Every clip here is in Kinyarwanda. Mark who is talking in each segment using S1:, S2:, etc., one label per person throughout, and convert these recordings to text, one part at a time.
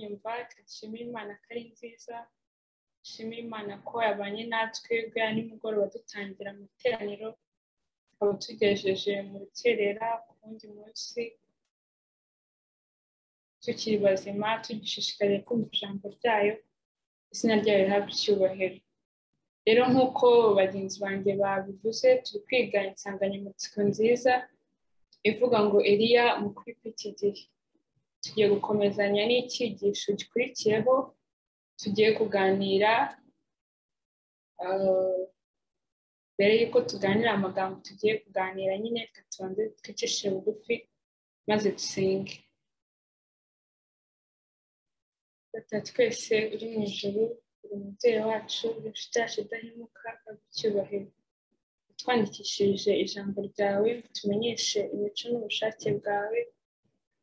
S1: dushimire imana ko ari nziza dushimire imana ko yabanye natwe bwa nimugoroba dutangira amateraniro tukaba tugejeje mu rukerera ku wundi munsi tukiri bazima tugishishikariye kumva ijambo ryayo izina ryayo rihabwa icyubahiro rero nk'uko bagenzi banjye babivuze turi kwiga insanganyamatsiko nziza ivuga ngo eriya mukuru kw'iki gihe tugiye gukomezanya n'icyigisho gikurikiyeho tugiye kuganira mbere y'uko tuganira amagambo tugiye kuganira nyine tubanze twicishe bugufi maze dusenge twese uri mu ijoro buri mubyeyi wacu inshuti yacu idahemuka icyubahiro twandikishije ijambo ryawe tumenyeshe imico n'ubushake bwawe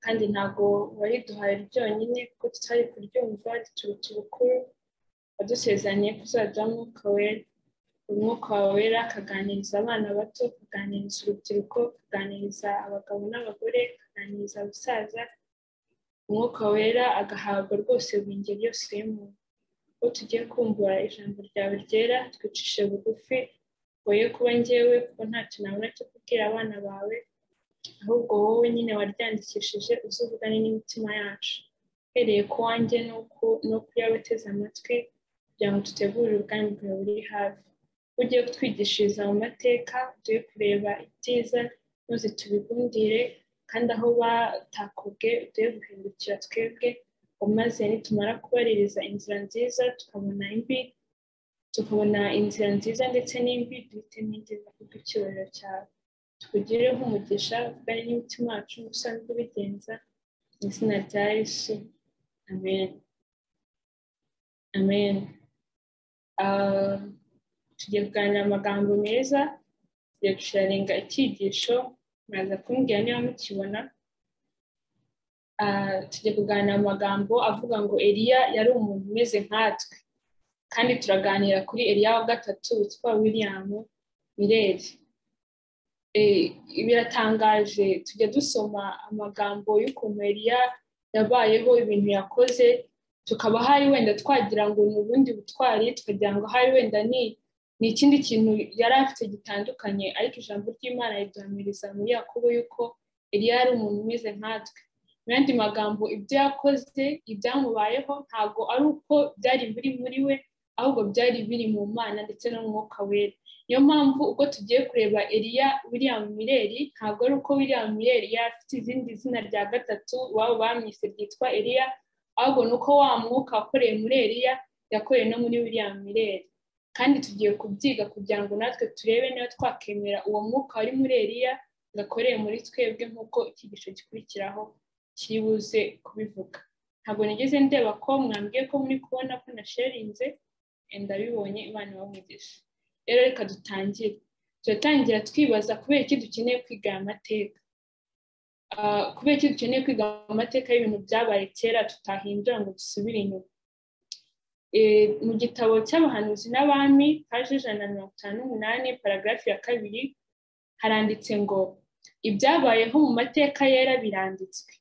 S1: kandi ntabwo wariduhaye ryonyine kuko tutari kuryumva rituruta ubukuru wadusezaniye kuzaduha umwuka wera umwuka wawe wera akaganiriza abana bato akaganiriza urubyiruko akaganiriza abagabo n'abagore akaganiriza abasaza umwuka wera agahabwa rwose buri ngeri yose y'umuntu uwo tugiye kumbura ijambo ryawe ryera twicishe bugufi woye kuba ngewe kuko ntacyo nabona cyo kubwira abana bawe ahubwo wowe nyine waryandikishije uzivugane n'imitima yacu uhereye ku wanjye no kuyabateze amatwi kugira ngo dutegurire ubwami bwawe buri hafi ugiye kutwigishiriza mu mateka duhe kureba ibyiza maze tubigundire kandi aho batakubwe uduhe guhindukira twebwe umaze nitumara kubaririza inzira nziza tukabona imbi tukabona inzira nziza ndetse n'imbi duhitemo inziza kuko icyubahiro cyawe tukugire nk'umugisha uvugane n'imitima yacu usanzwe ubigenza mu izina rya yesu amen amen tugiye kuganira amagambo meza tugiye gusharinga icyigisho muraza kumbwira niba mukibona tugiye kuganira amagambo avuga ngo eriya yari umuntu umeze nkatwe kandi turaganira kuri eriya wa gatatu witwa william mireri biratangaje tujya dusoma amagambo y'ukuntu eriya yabayeho ibintu yakoze tukaba hari wenda twagira ngo ni ubundi butwari tukagira ngo hari wenda ni ni ikindi kintu yari afite gitandukanye ariko ijambo ry'imana riduhamiriza muri yakobo yuko eriya yari umuntu umeze nkatwe mu yandi magambo ibyo yakoze ibyamubayeho ntabwo ari uko byari biri muri we ahubwo byari biri mu mana ndetse no mu mwuka wera niyo mpamvu uko tugiye kureba eriya william mireri ntabwo ari uko william mireri afite izindi zina rya gatatu waba bamwise ryitwa eriya ahubwo ni uko wa mwuka wakoreye muri eriya yakoreye no muri william mireri kandi tugiye kubyiga kugira ngo natwe turebe niba twakemera uwo mwuka wari muri eriya gakoreye muri twebwe nk'uko icyigisho gikurikiraho kiri buze kubivuga ntabwo nigeze ndeba ko mwambwiye ko muri kubona ko nasharinze ndabibonye imana ibamugisha rero reka dutangire turatangira twibaza kubera iki dukeneye kwiga aya mateka kubera iki dukeneye kwiga amateka y'ibintu byabaye kera tutahindura ngo dusubire inyuma mu gitabo cy'abahanuzi n'abami paje ijana na mirongo itanu n'umunani paragarafi ya kabiri haranditse ngo ibyabayeho mu mateka yera biranditswe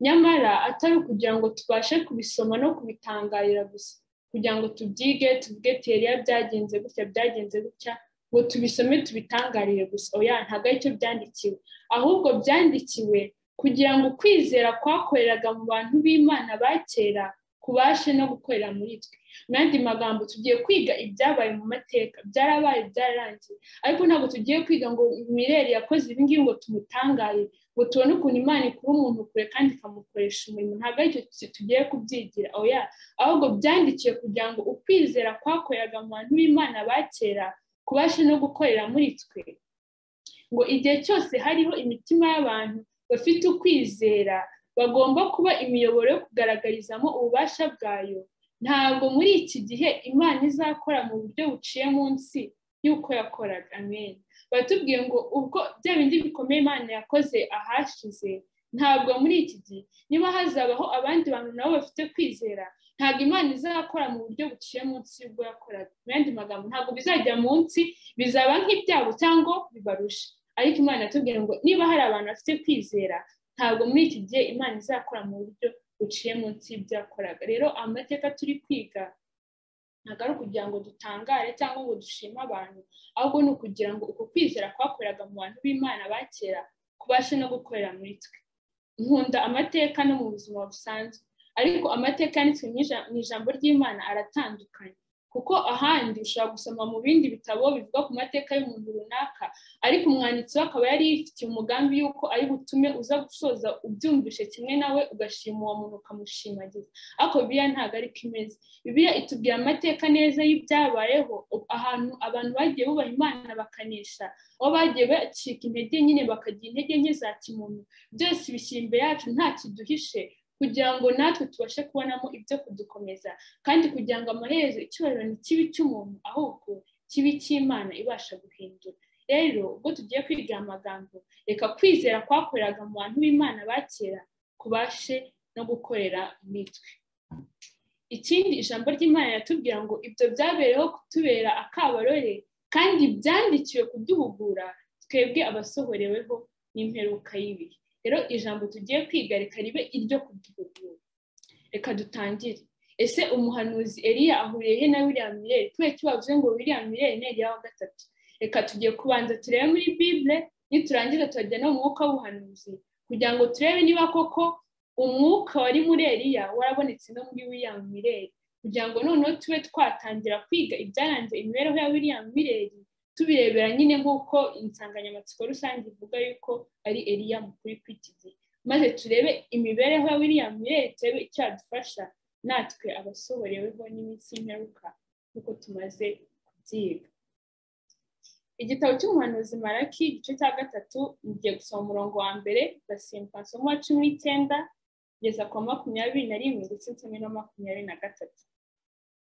S1: nyamara atari ukugira ngo tubashe kubisoma no kubitangarira gusa kugira ngo tubyige tuvuge teriya byagenze gutya byagenze gutya ngo tubisome tubitangarire gusa oya ntabwo aricyo byandikiwe ahubwo byandikiwe kugira ngo kwizera kwakoreraga mu bantu b'imana ba kera kubashe no gukorera muri twe mu yandi magambo tugiye kwiga ibyabaye mu mateka byarabaye byararangiye ariko ntabwo tugiye kwiga ngo mireri yakoze ibingibi ngo tumutangaye ngo tubone ukuntu imana ikura umuntu kure kandi ikamukoresha umurimo ntabwo aricyo tugiye kubyigira oya ahubwo byandikiwe kugira ngo ukwizera kwakoreraga mu bantu b'imana ba kera kubashe no gukorera muri twe ngo igihe cyose hariho imitima y'abantu bafite ukwizera bagomba kuba imiyoboro yo kugaragarizamo ububasha bwayo ntabwo muri iki gihe imana izakora mu buryo buciye munsi y'uko yakoraga amen batubwiye ngo ubwo bya bindi bikomeye imana yakoze ahashize ntabwo muri iki gihe niba hazabaho abandi bantu nabo bafite kwizera ntabwo imana izakora mu buryo buciye munsi y'ubwo yakoraga mu yandi magambo ntabwo bizajya munsi bizaba nk'ibyabo cyangwa bibarusha ariko imana yatubwiye ngo niba hari abantu bafite kwizera ntabwo muri iki gihe imana izakora mu buryo buciye munsi y'ibyo yakoraga rero amateka turi kwiga ntabwo ari ukugira ngo dutangare cyangwa ngo dushime abantu ahubwo ni ukugira ngo uko kwizera kwakoreraga mu bantu b'imana ba kera kubashe no gukorera muri twe nkunda amateka no mu buzima busanzwe ariko amateka yanditswe mu ijambo ry'imana aratandukanye kuko ahandi ushobora gusoma mu bindi bitabo bivuga ku mateka y'umuntu runaka ariko umwanditsi we akaba yari yifitiye umugambi y'uko ari butume uza gusoza ubyumvishe kimwe nawe ugashima uwo muntu ukamushimagiza ariko bibiliya ntabwo ariko imeze bibiliya itubwira amateka neza y'ibyabayeho ahantu abantu bagiye bubaha imana bakanesha aho bagiye bacika intege nyine bakagira intege nke za kimuntu byose bishyira imbere yacu nta kiduhishe kugira ngo natwe tubashe kubonamo ibyo kudukomeza kandi kugira ngo amaherezo icyubahiro ni kibi cy'umuntu ahubwo kibi cy'imana ibasha guhindura rero ubwo tugiye kwiga amagambo reka kwizera kwakoreraga mu bantu b'imana ba kera kubashe no gukorera mitwe ikindi ijambo ry'imana riratubwira ngo ibyo byabereyeho kutubera akabarore kandi byandikiwe kuduhugura twebwe abasohoreweho n'imperuka y'ibihe rero ijambo tugiye kwiga reka ribe iryo kuduhugura reka dutangire ese umuhanuzi eriya ahuriye he na william mirelle kubera ko bavuze ngo william mirelle ni eriya wa gatatu reka tugiye kubanza turebe muri bibure niturangiza turajya no mu mwuka w'ubuhanuzi kugira ngo turebe niba koko umwuka wari muri eriya warabonetse no muri william mirelle kugira ngo noneho tube twatangira kwiga ibyaranze imibereho ya william mirelle tubirebera nyine nk'uko insanganyamatsiko rusange ivuga yuko ari eriya mukuru kw'iki gihe maze turebe imibereho ya william mirelle turebe icyo yadufasha natwe abasohoreweho n'iminsi y'imperuka nk'uko tumaze kubyiga igitabo cy'umuhanuzi maraki igice cya gatatu ngiye gusoma umurongo wa mbere basimbuka nsoma uwa cumi n'icyenda kugeza ku wa makumyabiri na rimwe ndetse nsome na makumyabiri na gatatu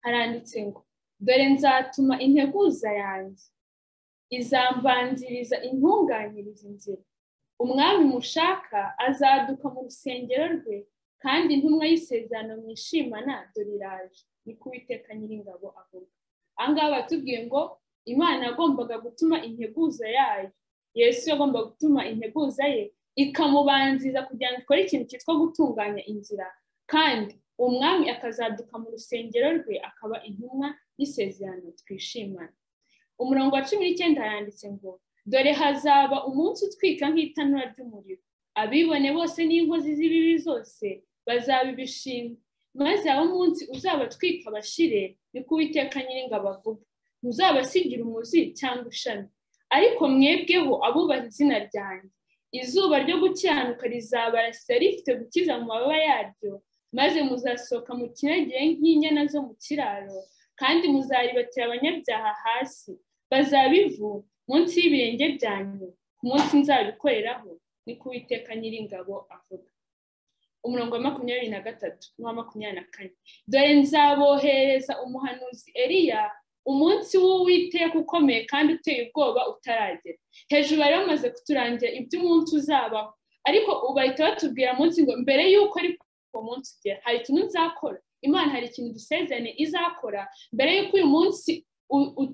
S1: haranditse ngo dore nzatuma integuza yanjye izambanziriza intunganyiriza inzira umwami mushaka azaduka mu rusengero rwe kandi intumwa y'isezerano mwishimana dore iraje ni ko uwiteka nyiringabo avuga ahangaha batubwiye ngo imana yagombaga gutuma integuza yayo yesu yagombaga gutuma integuza ye ikamubanziza kugira ngo ikore ikintu cyitwa gutunganya inzira kandi umwami akazaduka mu rusengero rwe akaba intumwa y'isezerano twishimana umurongo wa cumi n'icyenda yanditse ngo dore hazaba umunsi utwika nk'itanura ry'umuriro abibone bose n'inkozi z'ibibi zose bazabibishima maze aho munsi uzabatwika bashire ni ko uwiteka nyiringabo avuga ntuzabasigira umuzi cyangwa ishami ariko mwebweho abubaha izina ryanjye izuba ryo gukiranuka rizabarasira rifite gukiza mu mababa yaryo maze muzasohoka mu kinegire nk'inyana zo mu kiraro kandi muzaribatira abanyabyaha hasi bazaba ivu munsi y'ibirenge byanyu ku munsi nzabikoreraho ni ko uwiteka nyiringabo avuga umurongo wa makumyabiri na gatatu n'uwa makumyabiri na kane dore nzabohereza umuhanuzi eriya umunsi w'uwiteka ukomeye kandi uteye ubwoba utaragera hejuru bari bamaze kuturangira iby'umunsi uzabaho ariko ubu bahita batubwira munsi ngo mbere y'uko ariko uwo munsi ugera hari ikintu nzakora imana hari ikintu dusezerane izakora mbere y'uko uyu munsi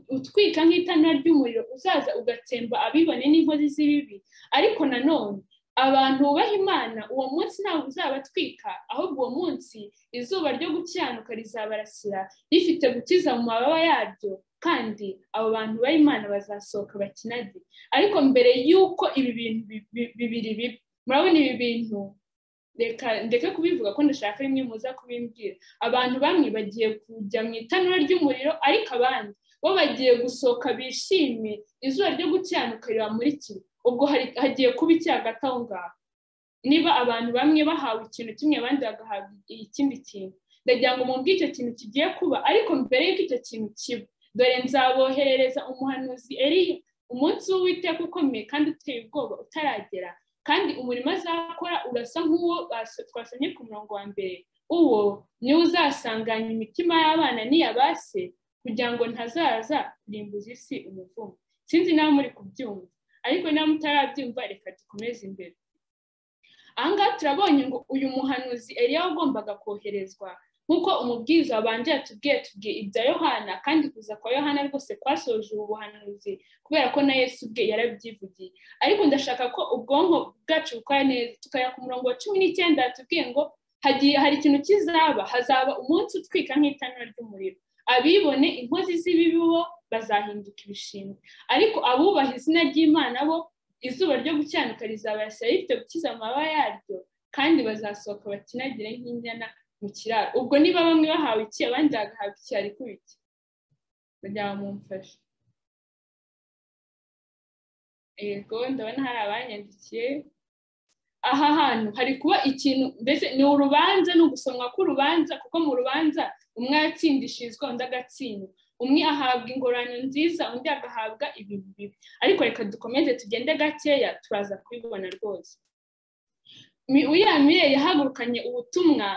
S1: utwika nk'itanura ry'umuriro uzaza ugatsemba abibone n'inkozi z'ibibi ariko nanone abantu bubaha imana uwo munsi ntabwo uzabatwika ahubwo uwo munsi izuba ryo gukiranuka rizabarasira rifite gukiza mu mababa yaryo kandi abo bantu bubaha imana bazasohoka bakinage ariko mbere y'uko ibi bintu bibiri bibi murabona ibi bintu reka ndeke kubivuga ko ndashaka rimwe muza kubimbwira abantu bamwe bagiye kujya mu itanura ry'umuriro ariko abandi bo bagiye gusohoka bishimye izuba ryo gukiranuka ribamurikiye ubwo hagiye kuba iki hagati aho ngaho niba abantu bamwe bahawe ikintu kimwe abandi bagahabwa ikindi kintu ndagira ngo mubwe icyo kintu kigiye kuba ariko mbere y'uko icyo kintu kiba dore nzaboherereza umuhanuzi eriya umunsi w'uwiteka ukomeye kandi uteye ubwoba utaragera kandi umurimo azakora urasa nk'uwo twasomye ku murongo wa mbere uwo niwe uzasanganya imitima y'abana n'iyabase kugira ngo ntazaza kurimbuza isi umuvumo sinzi nawe muri kubyumva ariko niba mutarabyumva reka dukomeze imbere ahangaha turabonye ngo uyu muhanuzi eriya wagombaga koherezwa nk'uko umubwiriza wabanje yatubwiye tubwiye ibya yohana kandi kuza kwa yohana rwose kwasoje ubu buhanuzi kubera ko na yesu ubwe yarabyivugiye ariko ndashaka ko ubwonko bwacu bukora neza tukajya ku murongo wa cumi n'icyenda yatubwiye ngo hagiye hari ikintu kizaba hazaba umunsi utwika nk'itanura ry'umuriro abibone inkozi z'ibibi bo bazahinduka ibishingwe ariko abubaha izina ry'imana bo izuba ryo gucyanika rizabasha rifite gukiza amababa yaryo kandi bazasohoka bakinagire nk'inyana mu kiraro ubwo niba bamwe bahawe iki abandi bagahabwa iki ariko iki kugira ngo mumfashe yego ndabona hari abanyandikiye aha hantu hari kuba ikintu mbese ni urubanza ni ugusomwa k'urubanza kuko mu rubanza umwe yatsindishirizwa undi agatsindwa umwe ahabwa ingorane nziza undi agahabwa ibintu bibi ariko reka dukomeze tugende gakeya turaza kubibona rwose william Miller yahagurukanye ubutumwa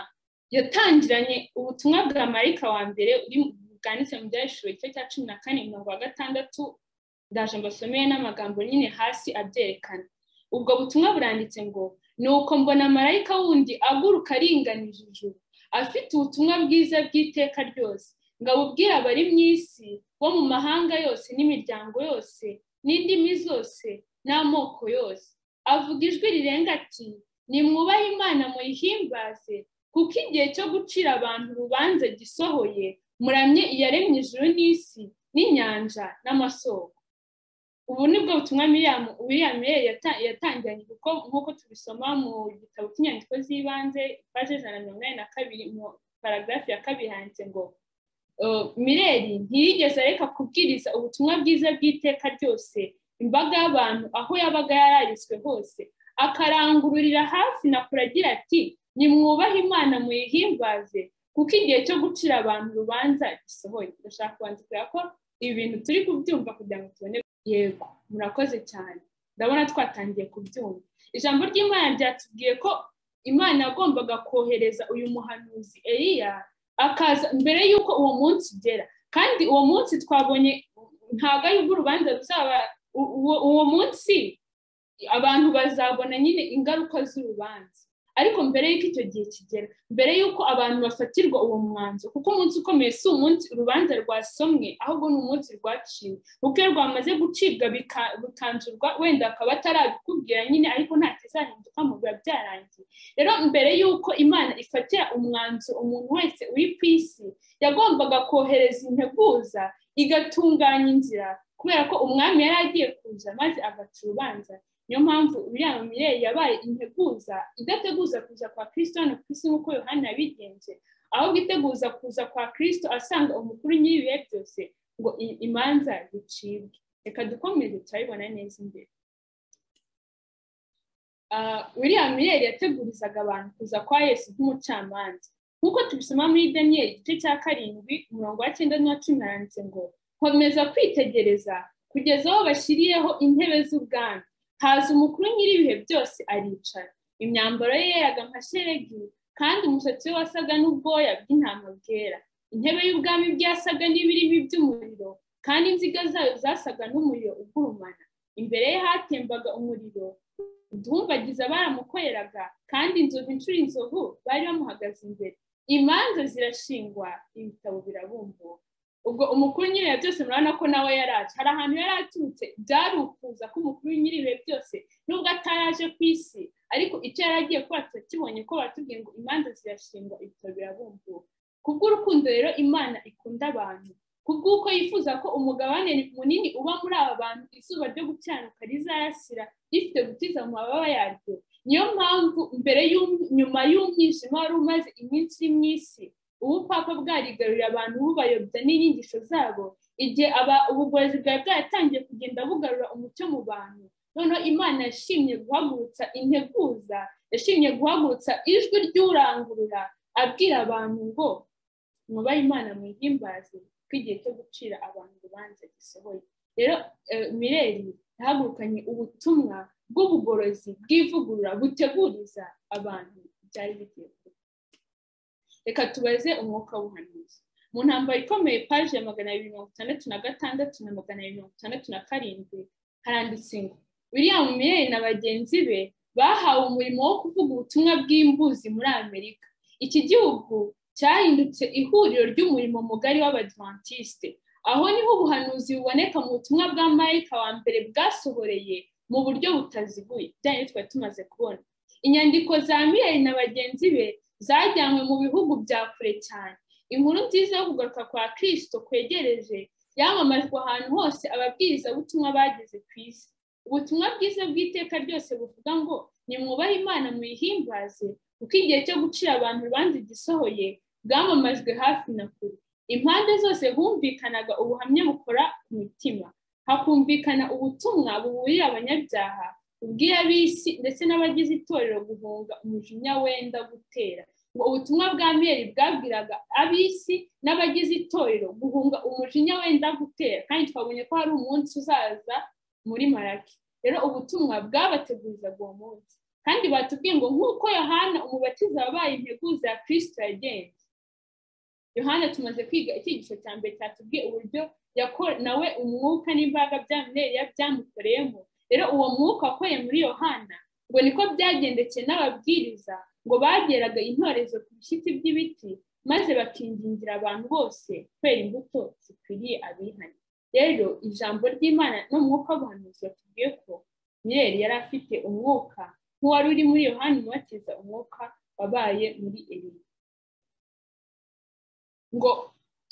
S1: yatangiranye ubutumwa bwa marika wa mbere uri bwanditse mu byahishuriwe igice cya cumi na kane mirongo wa gatandatu ndaje mbasomeye n'amagambo nyine hasi abyerekana ubwo butumwa buranditse ngo ni uko mbona marayika wundi aguruka aringanije ijuru afite ubutumwa bwiza bw'iteka ryose ngo abubwire abari mu isi bo mu mahanga yose n'imiryango yose n'indimi zose n'amoko yose avuga ijwi rirenga ati nimwubahe imana muyihimbaze kuko igihe cyo gucira abantu urubanza gisohoye muramye iyaremye ijuru n'isi n'inyanja n'amasoko ubu ni bwo butumwa william yatangiranye kuko nk'uko tubisoma mu gitabo cy'inyandiko z'ibanze paje ijana na mirongo inani na kabiri mu paragarafu ya kabiri handitse ngo mireri ntiyigeze areka kubwiriza ubutumwa bwiza bw'iteka ryose imbaga y'abantu aho yabaga yararitswe hose akarangururira hafi na kure agira ati nimwubahe imana muyihimbaze kuko igihe cyo gucira abantu urubanza gisohoye ndashaka kubandikira ko ibi bintu turi kubyumva kugira ngo tubone yego murakoze cyane ndabona twatangiye kubyumva ijambo ry'imana ryatubwiye ko imana yagombaga kohereza uyu muhanuzi eriya akaza mbere y'uko uwo munsi ugera kandi uwo munsi twabonye ntabwo ari urubanza ruzaba uwo munsi abantu bazabona nyine ingaruka z'urubanza ariko mbere y'uko icyo gihe kigera mbere y'uko abantu bafatirwa uwo mwanzuro kuko umunsi ukomeye si umunsi urubanza rwasomwe ahubwo ni umunsi rwaciwe kuko iyo rwamaze gucibwa bikanzurwa wenda akaba atarabikubwira nyine ariko nta kizahinduka mu biba byarangiye rero mbere y'uko imana ifatira umwanzuro umuntu wese uri ku isi yagombaga kohereza integuza igatunganya inzira kubera ko umwami yari agiye kuza maze agaca urubanza niyo mpamvu uriya mireye yabaye integuza idateguza kuza kwa kirisito hano ku isi nk'uko yohani yabigenje ahubwo iteguza kuza kwa kirisito asanga umukuru nyiribihe byose ngo imanza zicibwe reka dukomeze turabibona neza imbere uriya mireye yategurizaga abantu kuza kwa yesu nk'umucamanza nk'uko tubisoma muri daniyeli igice cya karindwi umurongo wa cyenda n'uwa cumi haranditse ngo komeza kwitegereza kugeza aho bashyiriyeho intebe z'ubwami haza umukuru nyir'ibihe byose aricara imyambaro ye yeraga nka sheregi kandi umusatsi we wasaga n'ubwoya bw'intama bwera intebe y'ubwami bwe yasaga n'ibirimi by'umuriro kandi inziga zayo zasaga n'umuriro ugurumana imbere ye hatembaga umuriro uduhumbagiza baramukoreraga kandi inzovu inshuro inzovu bari bamuhagaze imbere imanza zirashingwa ibitabo birabumbuka ubwo umukuru nyiribihe byose murabona ko nawe yari aje hari ahantu yari aturutse byari ukuza k'umukuru nyiribihe byose nubwo ataraje ku isi ariko icyo yari agiye kuba turakibonye ko batubwiye ngo imanza zirashingwa ibitaro birabumbuka kubw'urukundo rero imana ikunda abantu kubw'uko yifuza ko umugabane munini uba muri aba bantu izuba ryo gukiranuka rizayasira rifite gukiza mu mababa yaryo niyo mpamvu mbere nyuma y'umwijima wari umaze iminsi iri mu isi ubupapa bwarigarurira abantu bubayobya n'inyigisho zabo igihe ubugorozi bwari bwaratangiye kugenda bugarura umucyo mu bantu noneho imana yashimye guhagurutsa integuza yashimye guhagurutsa ijwi ry'urangurura abwira abantu ngo mwubahe imana mwihimbaze ko igihe cyo gucira abantu urubanza gisohoye rero mireri yahagurukanye ubutumwa bw'ubugorozi bw'ivugurura buteguriza abantu byari bigiye kuba reka tubaze umwuka w'ubuhanuzi mu ntambaro ikomeye paji ya magana abiri mirongo itandatu na gatandatu na magana abiri mirongo itandatu na karindwi haranditse ngo william miyeri na bagenzi be bahawe umurimo wo kuvuga ubutumwa bw'imbuzi muri amerika iki gihugu cyahindutse ihuriro ry'umurimo mugari w'abadivantisite aho niho ubuhanuzi buboneka mu butumwa bwa marayika wa mbere bwasohoreye mu buryo butaziguye byari twari tumaze kubona inyandiko za miyeri na bagenzi be zajyanywe mu bihugu bya kure cyane inkuru nziza yo kugaruka kwa kirisito kwegereje yamamajwe ahantu hose ababwirizabutumwa bageze ku isi ubutumwa bwiza bw'iteka ryose buvuga ngo nimwubahe imana muyihimbaze kuko igihe cyo gucira abantu urubanza gisohoye bwamamajwe hafi na kure impande zose humvikanaga ubuhamya bukora ku mitima hakumvikana ubutumwa buburira abanyabyaha ubw'iy'abisi ndetse n'abagize itorero guhunga umujinya wenda gutera ngo ubutumwa bwa miyeri bwabwiraga abisi n'abagize itorero guhunga umujinya wenda gutera kandi twabonye ko hari umunsi uzaza muri maraki rero ubutumwa bwabategurizaga uwo munsi kandi batubwiye ngo nk'uko yohana umubatiza wabaye integuza ya kirisito yagenze yohana tumaze kwiga icyigisho cya mbere cyatubwiye uburyo nawe umwuka n'imbaraga bya mineriya byamukoreyemo rero uwo mwuka wakoreye muri yohana ngo niko byagendekeye n'ababwiriza ngo bageraga intorezo ku bishyitsi by'ibiti maze bakingingira abantu bose kubera imbuto zikwiriye abihanye rero ijambo ry'imana n'umwuka w'ubuhanuzi batubwiye ko mireri yari afite umwuka nk'uwari uri muri yohani umubatiza umwuka wabaye muri eriya ngo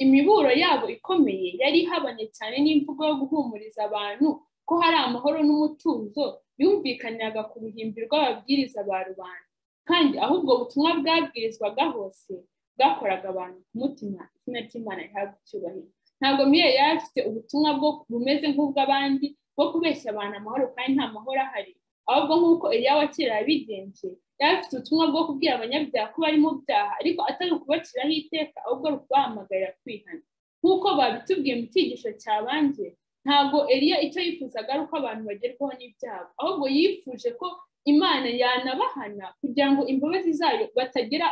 S1: imiburo yabo ikomeye yari ihabanye cyane n'imvugo yo guhumuriza abantu ko hari amahoro n'umutuzo yumvikaniraga ku ruhimbi rw'ababwiriza ba rubanda kandi aho ubwo butumwa bwabwirizwaga hose bwakoraga abantu ku mutima izina ry'imana rihabwa icyubahiro ntabwo miyeri yari afite ubutumwa bwo bumeze nk'ubw'abandi bwo kubeshya abantu amahoro kandi nta mahoro ahari ahubwo nk'uko iya kera yabigenje yari afite ubutumwa bwo kubwira abanyabyaha ko bari mu byaha ariko atari ukubaciraho iteka ahubwo ari ukubahamagarira kwihana nk'uko babitubwiye mu cyigisho cyabanje ntabwo eriya icyo yifuzaga ari uko abantu bagerwaho n'ibyago ahubwo yifuje ko imana yanabahana kugira ngo imbabazi zayo batagera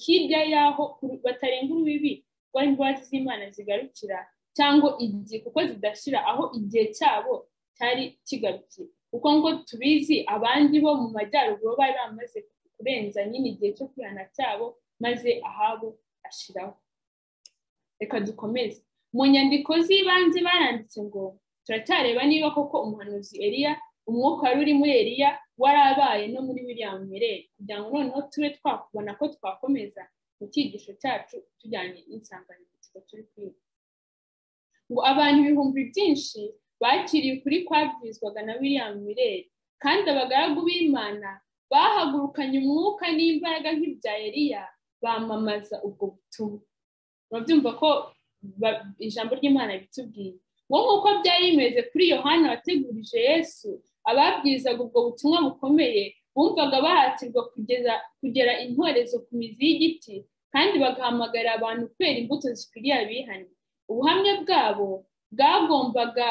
S1: hirya y'aho batarenga urubibi rwaho imbabazi z'imana zigarukira cyangwa igihe kuko zidashira aho igihe cyabo cyari kigarukiye kuko ngo tubizi abandi bo mu majyaruguru bari bamaze kurenza nyine igihe cyo kwihana cyabo maze ahabo ashiraho reka dukomeze mu nyandiko z'ibanze baranditse ngo turacyareba niba koko umuhanuzi eriya umwuka wari uri muri eriya warabaye no muri william mirere kugira ngo noneho tube twakubona ko twakomeza mu cyigisho cyacu tujyanye n'insanganyamatsiko turi kwiga ngo abantu ibihumbi byinshi bakiriye ukuri kwabwirizwaga na william mirere kandi abagaragu b'imana bahagurukanye umwuka n'imbaraga nk'ibya eriya bamamaza ubwo butumwa murabyumva ko ijambo ry'imana bitubwiye ngo nk'uko byari bimeze kuri yohana wategurije yesu ababwirizaga ubwo butumwa bukomeye bumvaga bahatirwa kugera intorezo ku mizi y'igiti kandi bagahamagarira abantu kubera imbuto zikwiriye abihanye ubuhamya bwabo bwagombaga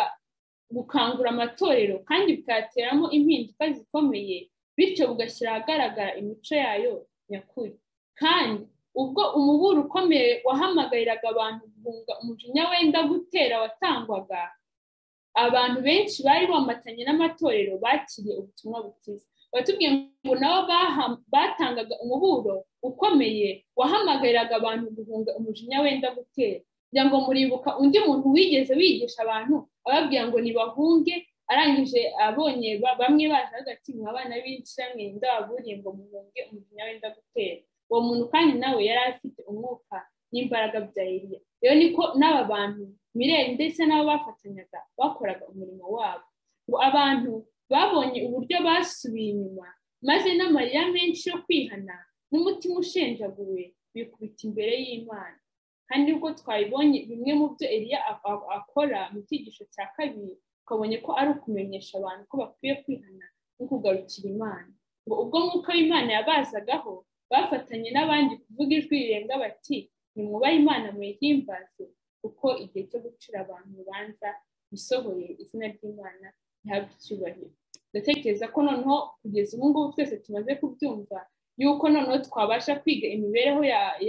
S1: gukangura amatorero kandi bikateramo impinduka zikomeye bityo bugashyira ahagaragara imico yayo nyakuri kandi ubwo umuburo ukomeye wahamagariraga abantu guhunga umujinya wenda gutera watangwaga abantu benshi bari bamatanye n'amatorero bakiriye ubutumwa bukiza batubwiye ngo nabo batangaga umuburo ukomeye wahamagariraga abantu guhunga umujinya wenda gutera kugira ngo muribuka undi muntu wigeze wigisha abantu ababwira ngo ntibahunge arangije abonye bamwe baje hagati mu abana b'inshami ndababuriye ngo muhunge umujinya wenda gutera uwo muntu kandi nawe yari afite umwuka n'imbaraga bya Eliya rero niko n'aba bantu mirere ndetse n'abo bafatanyaga bakoraga umurimo wabo ngo abantu babonye uburyo basubiye inyuma maze n'amarira menshi yo kwihana n'umutima ushenjaguwe bikubita imbere y'imana kandi ubwo twabibonye bimwe mu byo Eliya akora mu cyigisho cya kabiri tukabonye ko ari ukumenyesha abantu ko bakwiye kwihana no kugarukira imana ngo ubwo mwuka w'imana yabazagaho bafatanye n'abandi kuvuga ijwi rirenga bati nimwubahe imana muyihimbaze kuko igihe cyo gucira abantu urubanza bisohoye izina ry'imana ntabwo icyubahiro ndatekereza ko noneho kugeza ubu ngubu twese tumaze kubyumva yuko noneho twabasha kwiga imibereho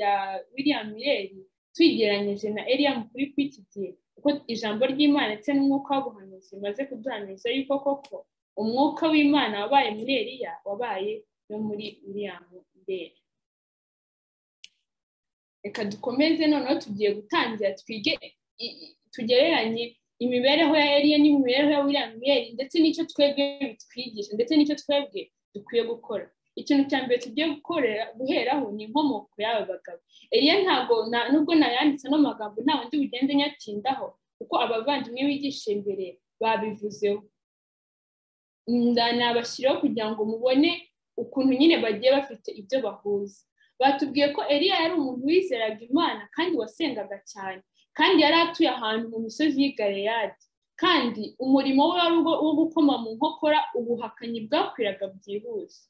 S1: ya william yeri tuyigeranyije na eriya mukuru kw'iki gihe kuko ijambo ry'imana ndetse n'umwuka w'ubuhanuzi bimaze kuduhanuza yuko koko umwuka w'imana wabaye muri eriya wabaye no muri william mbere reka dukomeze noneho tugiye gutangira twige tugereranye imibereho ya eriya n'imibereho ya william mbere ndetse n'icyo twebwe bitwigisha ndetse n'icyo twebwe dukwiye gukora ikintu cya mbere tugiye gukorera guheraho ni inkomoko y'aba bagabo eriya ntabwo nubwo nayanditse ano magambo nta wundi bugende nyatindaho kuko abavandimwe bigisha imbere babivuzeho nabashyiraho kugira ngo mubone ukuntu nyine bagiye bafite ibyo bahuza batubwiye ko eriya yari umuntu wizeraga imana kandi wasengaga cyane kandi yari atuye ahantu mu misozi y'i Galeyadi kandi umurimo we wari wo gukoma mu nkokora ubuhakanyi bwakwiraga byihuse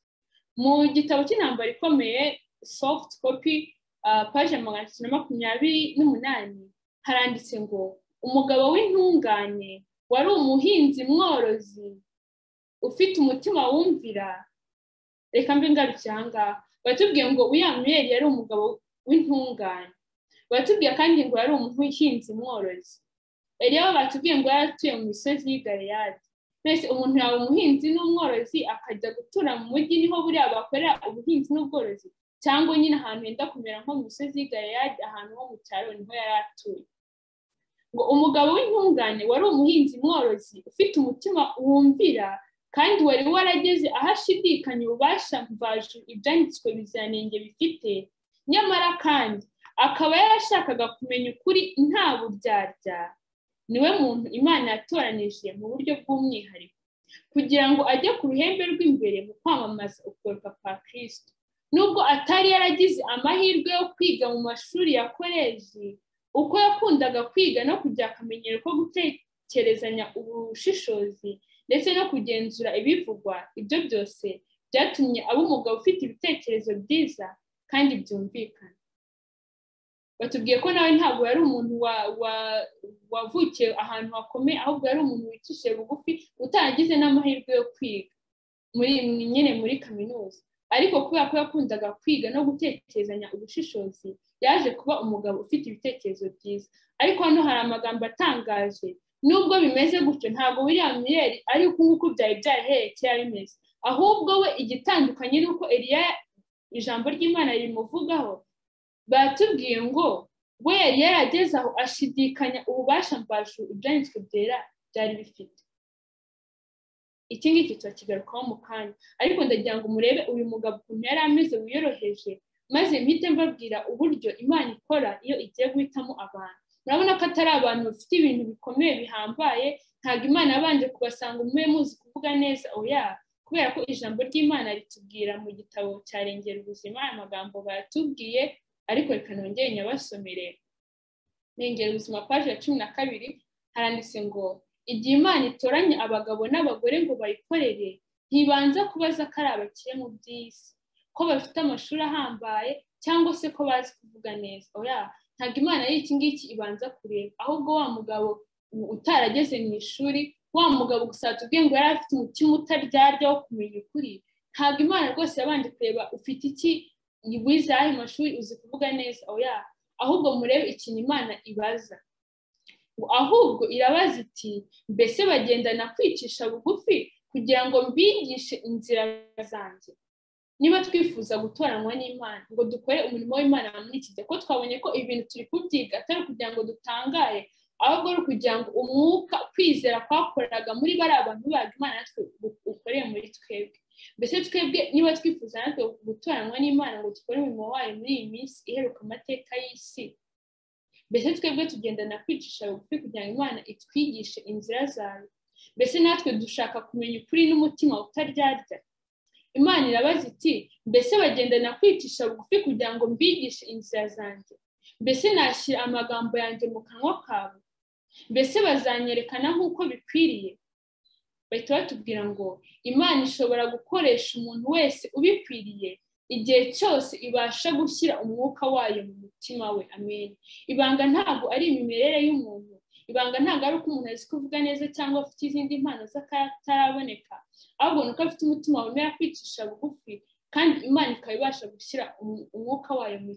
S1: mu gitabo cy'intambara ikomeye soft copy paje magana atatu na makumyabiri n'umunani haranditse ngo umugabo w'intungane wari umuhinzi mworozi ufite umutima wumvira reka mbe ngarukira aha ngaha batubwiye ngo uyamiyeri yari umugabo w'intungane batubwiye kandi ngo yari umuhinzi mworozi rero batubwiye ngo yari atuye mu misozi y'igaleyadi mbese umuntu yaba umuhinzi n'umworozi akajya gutura mu mujyi niho buriya bakorera ubuhinzi n'ubworozi cyangwa nyine ahantu henda kumera nko mu misozi y'igaleyadi ahantu ho mu cyaro niho yari atuye ngo umugabo w'intungane wari umuhinzi mworozi ufite umutima wumvira kandi wari warageze aho ashidikanya ububasha mvajuru ibyanditswe biziranenge bifite nyamara kandi akaba yarashakaga kumenya ukuri nta buryarya niwe muntu imana yatoranije mu buryo bw'umwihariko kugira ngo ajye ku ruhembe rw'imbere mu kwamamaza ukugorwa kwa kirisito nubwo atari yaragize amahirwe yo kwiga mu mashuri ya koleji uko yakundaga kwiga no kugira akamenyero ko gutekerezanya ubushishozi ndetse no kugenzura ibivugwa ibyo byose byatumye aba umugabo ufite ibitekerezo byiza kandi byumvikana batubwiye ko nawe ntabwo yari umuntu wavukiye ahantu hakomeye ahubwo yari umuntu wicishije bugufi utagize n'amahirwe yo kwiga muri nyine muri kaminuza ariko kubera ko yakundaga kwiga no gutekerezanya ubushishozi yaje kuba umugabo ufite ibitekerezo byiza ariko hano hari amagambo atangaje nubwo bimeze gutyo ntabwo william yeri ari uko nguko byari byarahereye kera bimeze ahubwo we igitandukanye ni uko eriya ijambo ry'imana rimuvugaho batubwiye ngo we yari yarageze aho ashidikanya ububasha mbashu ibyanditswe byera byari bifite iki ngiki turakigarukaho mu kanya ariko ndagira ngo murebe uyu mugabo ukuntu yari ameze wiyoroheje maze mpite mbabwira uburyo imana ikora iyo igiye guhitamo abantu murabona ko atari abantu bafite ibintu bikomeye bihambaye ntabwo imana yabanje kubasanga umwe muzi kuvuga neza oya kubera ko ijambo ry'imana ritubwira mu gitabo cya rengera ubuzima amagambo batubwiye ariko reka nongere nyabasomere rengera ubuzima paje ya cumi na kabiri haranditse ngo igihe imana itoranya abagabo n'abagore ngo bayikorere ntibanza kubaza ko ari abakire mu by'isi ko bafite amashuri ahambaye cyangwa se ko bazi kuvuga neza oya ntabwo imana y'iki ngiki ibanza kureba ahubwo wa mugabo utarageze mu ishuri wa mugabo gusa tubwiye ngo yari afite umutima utaryarya wo kumenya ukuri ntabwo imana rwose yabanje kureba ufite iki wize ayo mashuri uzi kuvuga neza oya ahubwo murebe ikintu imana ibaza ahubwo irabaza iti mbese bagendana kwicisha bugufi kugira ngo mbigishe inzira zanjye niba twifuza gutoranywa n'imana ngo dukore umurimo w'imana muri iki gihe ko twabonye ko ibintu turi kubyiga atari ukugira ngo dutangare ahubwo ari ukugira ngo umwuka kwizera kwakoraga muri bariya abantu baga imana natwe ukoreye muri twebwe mbese twebwe niba twifuza natwe gutoranywa n'imana ngo dukore umurimo wayo muri iyi minsi iheruka amateka y'isi mbese twebwe tugendana kwicisha bugufi kugira ngo imana itwigishe inzira zayo mbese natwe dushaka kumenya ukuri n'umutima utaryarya imana irabaza iti mbese bagendana kwicisha bugufi kugira ngo mbigishe inzira zanjye mbese nashyira amagambo yanjye mu kanwa kabo mbese bazanyerekana nk'uko bikwiriye bahita batubwira ngo imana ishobora gukoresha umuntu wese ubikwiriye igihe cyose ibasha gushyira umwuka wayo mu mutima we amen ibanga ntabwo ari imimerere y'umuntu ibanga ntabwo ari uko umuntu azi kuvuga neza cyangwa afite izindi mpano z'akataraboneka ahubwo ni uko afite umutima wemera kwicisha bugufi kandi imana ikaba ibasha gushyira umwuka wayo mu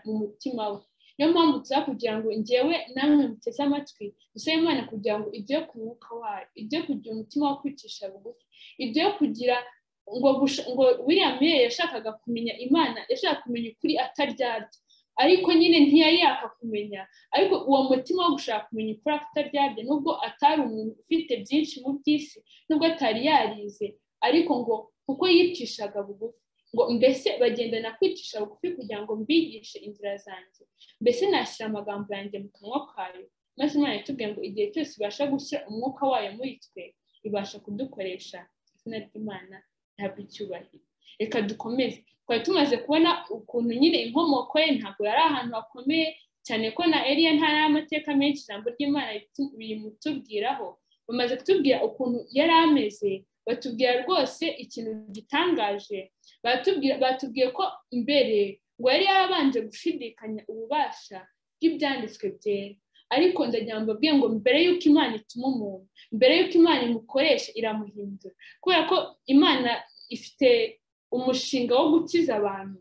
S1: mutima we niyo mpamvu tuza kugira ngo ngewe namwe muteze amatwi dusabe imana kugira ngo ijye ku mwuka wayo ijye kugira umutima wo kwicisha bugufi ijye kugira ngo ngo william yari yashakaga kumenya imana yashaka kumenya ukuri ataryarya ariko nyine ntiyari yakakumenya ariko uwo mutima wo gushaka kumenya ukuri ataryarya nubwo atari umuntu ufite byinshi mu by'isi nubwo atari yarize ariko ngo kuko yicishaga bugufi ngo mbese bagenda na kwicisha bugufi kugira ngo mbigishe inzira zanjye mbese nashyira amagambo yanjye mu kanwa kayo maze imana itubwiye ngo igihe cyose ibasha gushyira umwuka wayo muri twe ibasha kudukoresha izina ry'imana ntabwo icyubahiro reka dukomeze twari tumaze kubona ukuntu nyine inkomoko ye ntabwo yari ahantu hakomeye cyane ko na eriya nta amateka menshi ijambo ry'imana rimutubwiraho bamaze kutubwira ukuntu yari ameze batubwira rwose ikintu gitangaje batubwiye ko mbere ngo yari yarabanje gushidikanya ububasha bw'ibyanditswe byera ariko ndagira ngo mbabwire ngo mbere y'uko imana ituma umuntu mbere y'uko imana imukoresha iramuhindura kubera ko imana ifite umushinga wo gukiza abantu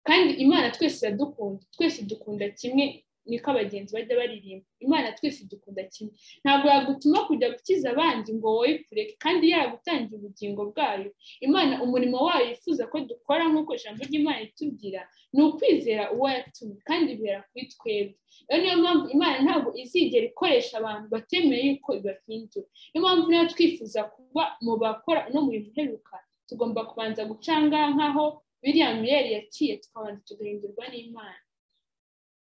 S1: kandi imana twese iradukunda twese dukunda kimwe niko abagenzi bajya baririmba imana twese dukunda kimwe ntabwo yagutuma kujya gukiza abandi ngo wowe kureke kandi yagutangira ubugingo bwayo imana umurimo wayo yifuza ko dukora nk'uko ijambo ry'imana itubwira ni ukwizera uwo yatumye kandi bibera kuri twebwe iyo niyo mpamvu imana ntabwo izigera ikoresha abantu batemeye yuko ibahindura niyo mpamvu niba twifuza kuba mu bakora uno murimo uheruka tugomba kubanza gucanga nk'aho biriya miyeri yaciye tukabanza tugahindurwa n'imana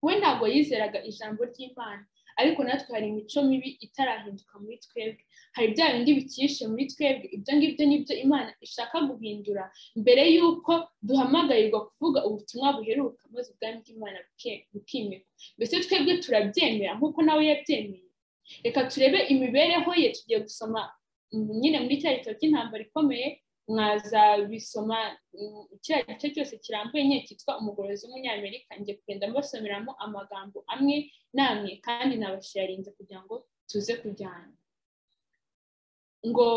S1: we ntabwo yizeraga ijambo ry'imana ariko natwe hari imico mibi itarahinduka muri twebwe hari bya bindi bikishe muri twebwe ibyo ngibyo nibyo imana ishaka guhindura mbere y'uko duhamagarirwa kuvuga ubutumwa buheruka maze ubwami bw'imana bukimikwa mbese twebwe turabyemera nk'uko nawe yabyemeye reka turebe imibereho ye tugiye gusoma nyine muri cya gitabo cy'intambara ikomeye mwazabisoma kiriya gice cyose kirambuye nke cyitwa umugorozi w'umunyamerika njye kugenda mbasomeramo amagambo amwe n'amwe kandi nabasharinze kugira ngo tuze kujyana ngo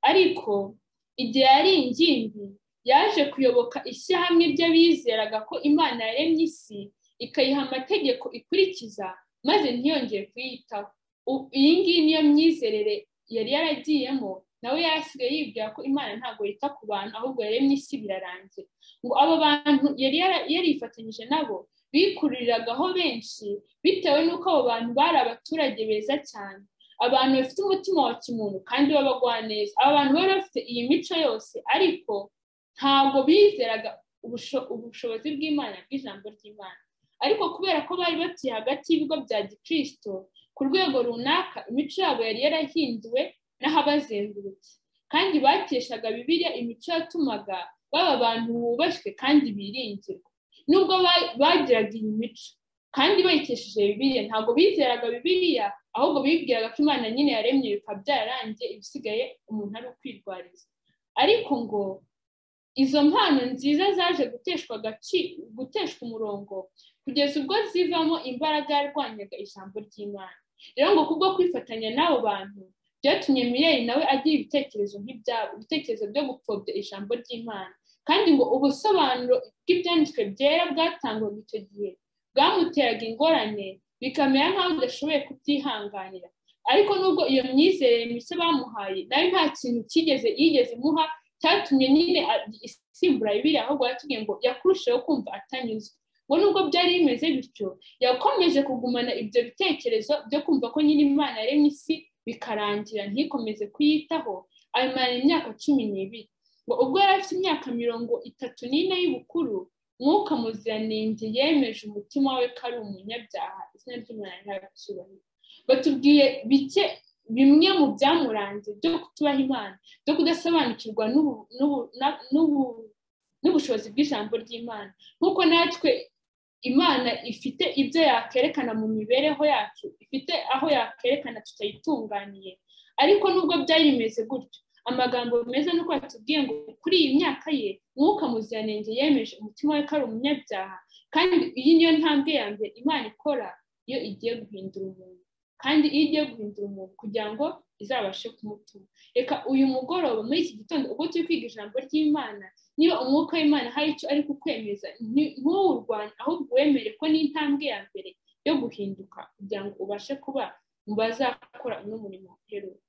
S1: ariko igihe yari ingimbi yaje kuyoboka ishyirahamwe ry'abizeraga ko imana yaremye isi ikayiha amategeko ikurikiza maze ntiyongere kuyitaho iyi ngiyi niyo myizerere yari yaragiyemo nawe yarasigaye yibwira ko imana ntabwo yita ku bantu ahubwo yaremye isi birarangira ngo abo bantu yari yarifatanyije nabo bikuriragaho benshi bitewe n'uko abo bantu bari abaturage beza cyane abantu bafite umutima wa kimuntu kandi neza aba bantu bari bafite iyi mico yose ariko ntabwo bizeraga ubushobozi bw'imana bw'ijambo ry'imana ariko kubera ko bari batuye hagati y'ibigo bya gikirisito ku rwego runaka imico yabo yari yarahinduwe n'ahabazengurutse kandi bateshaga bibiliya imico yatumaga baba abantu bubashywe kandi biringirwa nubwo bagiraga iyi mico kandi bayikesheje bibiliya ntabwo bizeraga bibiliya ahubwo bibwiraga ko imana nyine yaremye bikaba byararangiye ibisigaye umuntu ari ukwirwariza ariko ngo izo mpano nziza zaje guteshwa guteshwa umurongo kugeza ubwo zivamo imbaraga yarwanyaga ijambo ry'imana rero ngo kubwo kwifatanya n'abo bantu byatumye miyeri nawe agira ibitekerezo nk'ibyabo ibitekerezo byo gupfobya ijambo ry'imana kandi ngo ubusobanuro bw'ibyanditswe byera bwatangwaga icyo gihe bwamuteraga ingorane bikamera nk'aho udashoboye kubyihanganira ariko nubwo iyo myizerere mishya bamuhaye nawe nta kintu cyigeze yigeze imuha cyatumye nyine isimbura bibiri ahubwo yatubwiye ngo yakurushijeho kumva atanyuzwe ngo nubwo byari bimeze bityo yakomeje kugumana ibyo bitekerezo byo kumva ko nyine imana yaremye isi bikarangira ntikomeze kuyitaho abimara imyaka cumi n'ibiri ngo ubwo yari afite imyaka mirongo itatu n'ine y'ubukuru mwuka muziranenge yemeje umutima we ko ari umunyabyaha izina ry'umwana ntabicyubahiro batubwiye bike bimwe mu byamuranze byo kutubaha imana byo kudasobanukirwa n'ubushobozi bw'ijambo ry'imana nk'uko natwe imana ifite ibyo yakerekana mu mibereho yacu ifite aho yakerekana tutayitunganiye ariko nubwo byari bimeze gutyo amagambo meza ni uko yatubwiye ngo kuri iyi myaka ye mwuka muziranenge yemeje umutima we ko ari umunyabyaha kandi iyi niyo ntambwe ya mbere imana ikora iyo igiye guhindura umuntu kandi iyo igiye guhindura umuntu kugira ngo izabashe kumutuma reka uyu mugoroba muri iki gitondo ubwo turi kwiga ijambo ry'imana niba umwuka w'imana hari icyo ari kukwemeza ntuwurwanye ahubwo wemere ko n'intambwe ya mbere yo guhinduka kugira ngo ubashe kuba mu bazakora uno murimo uheruka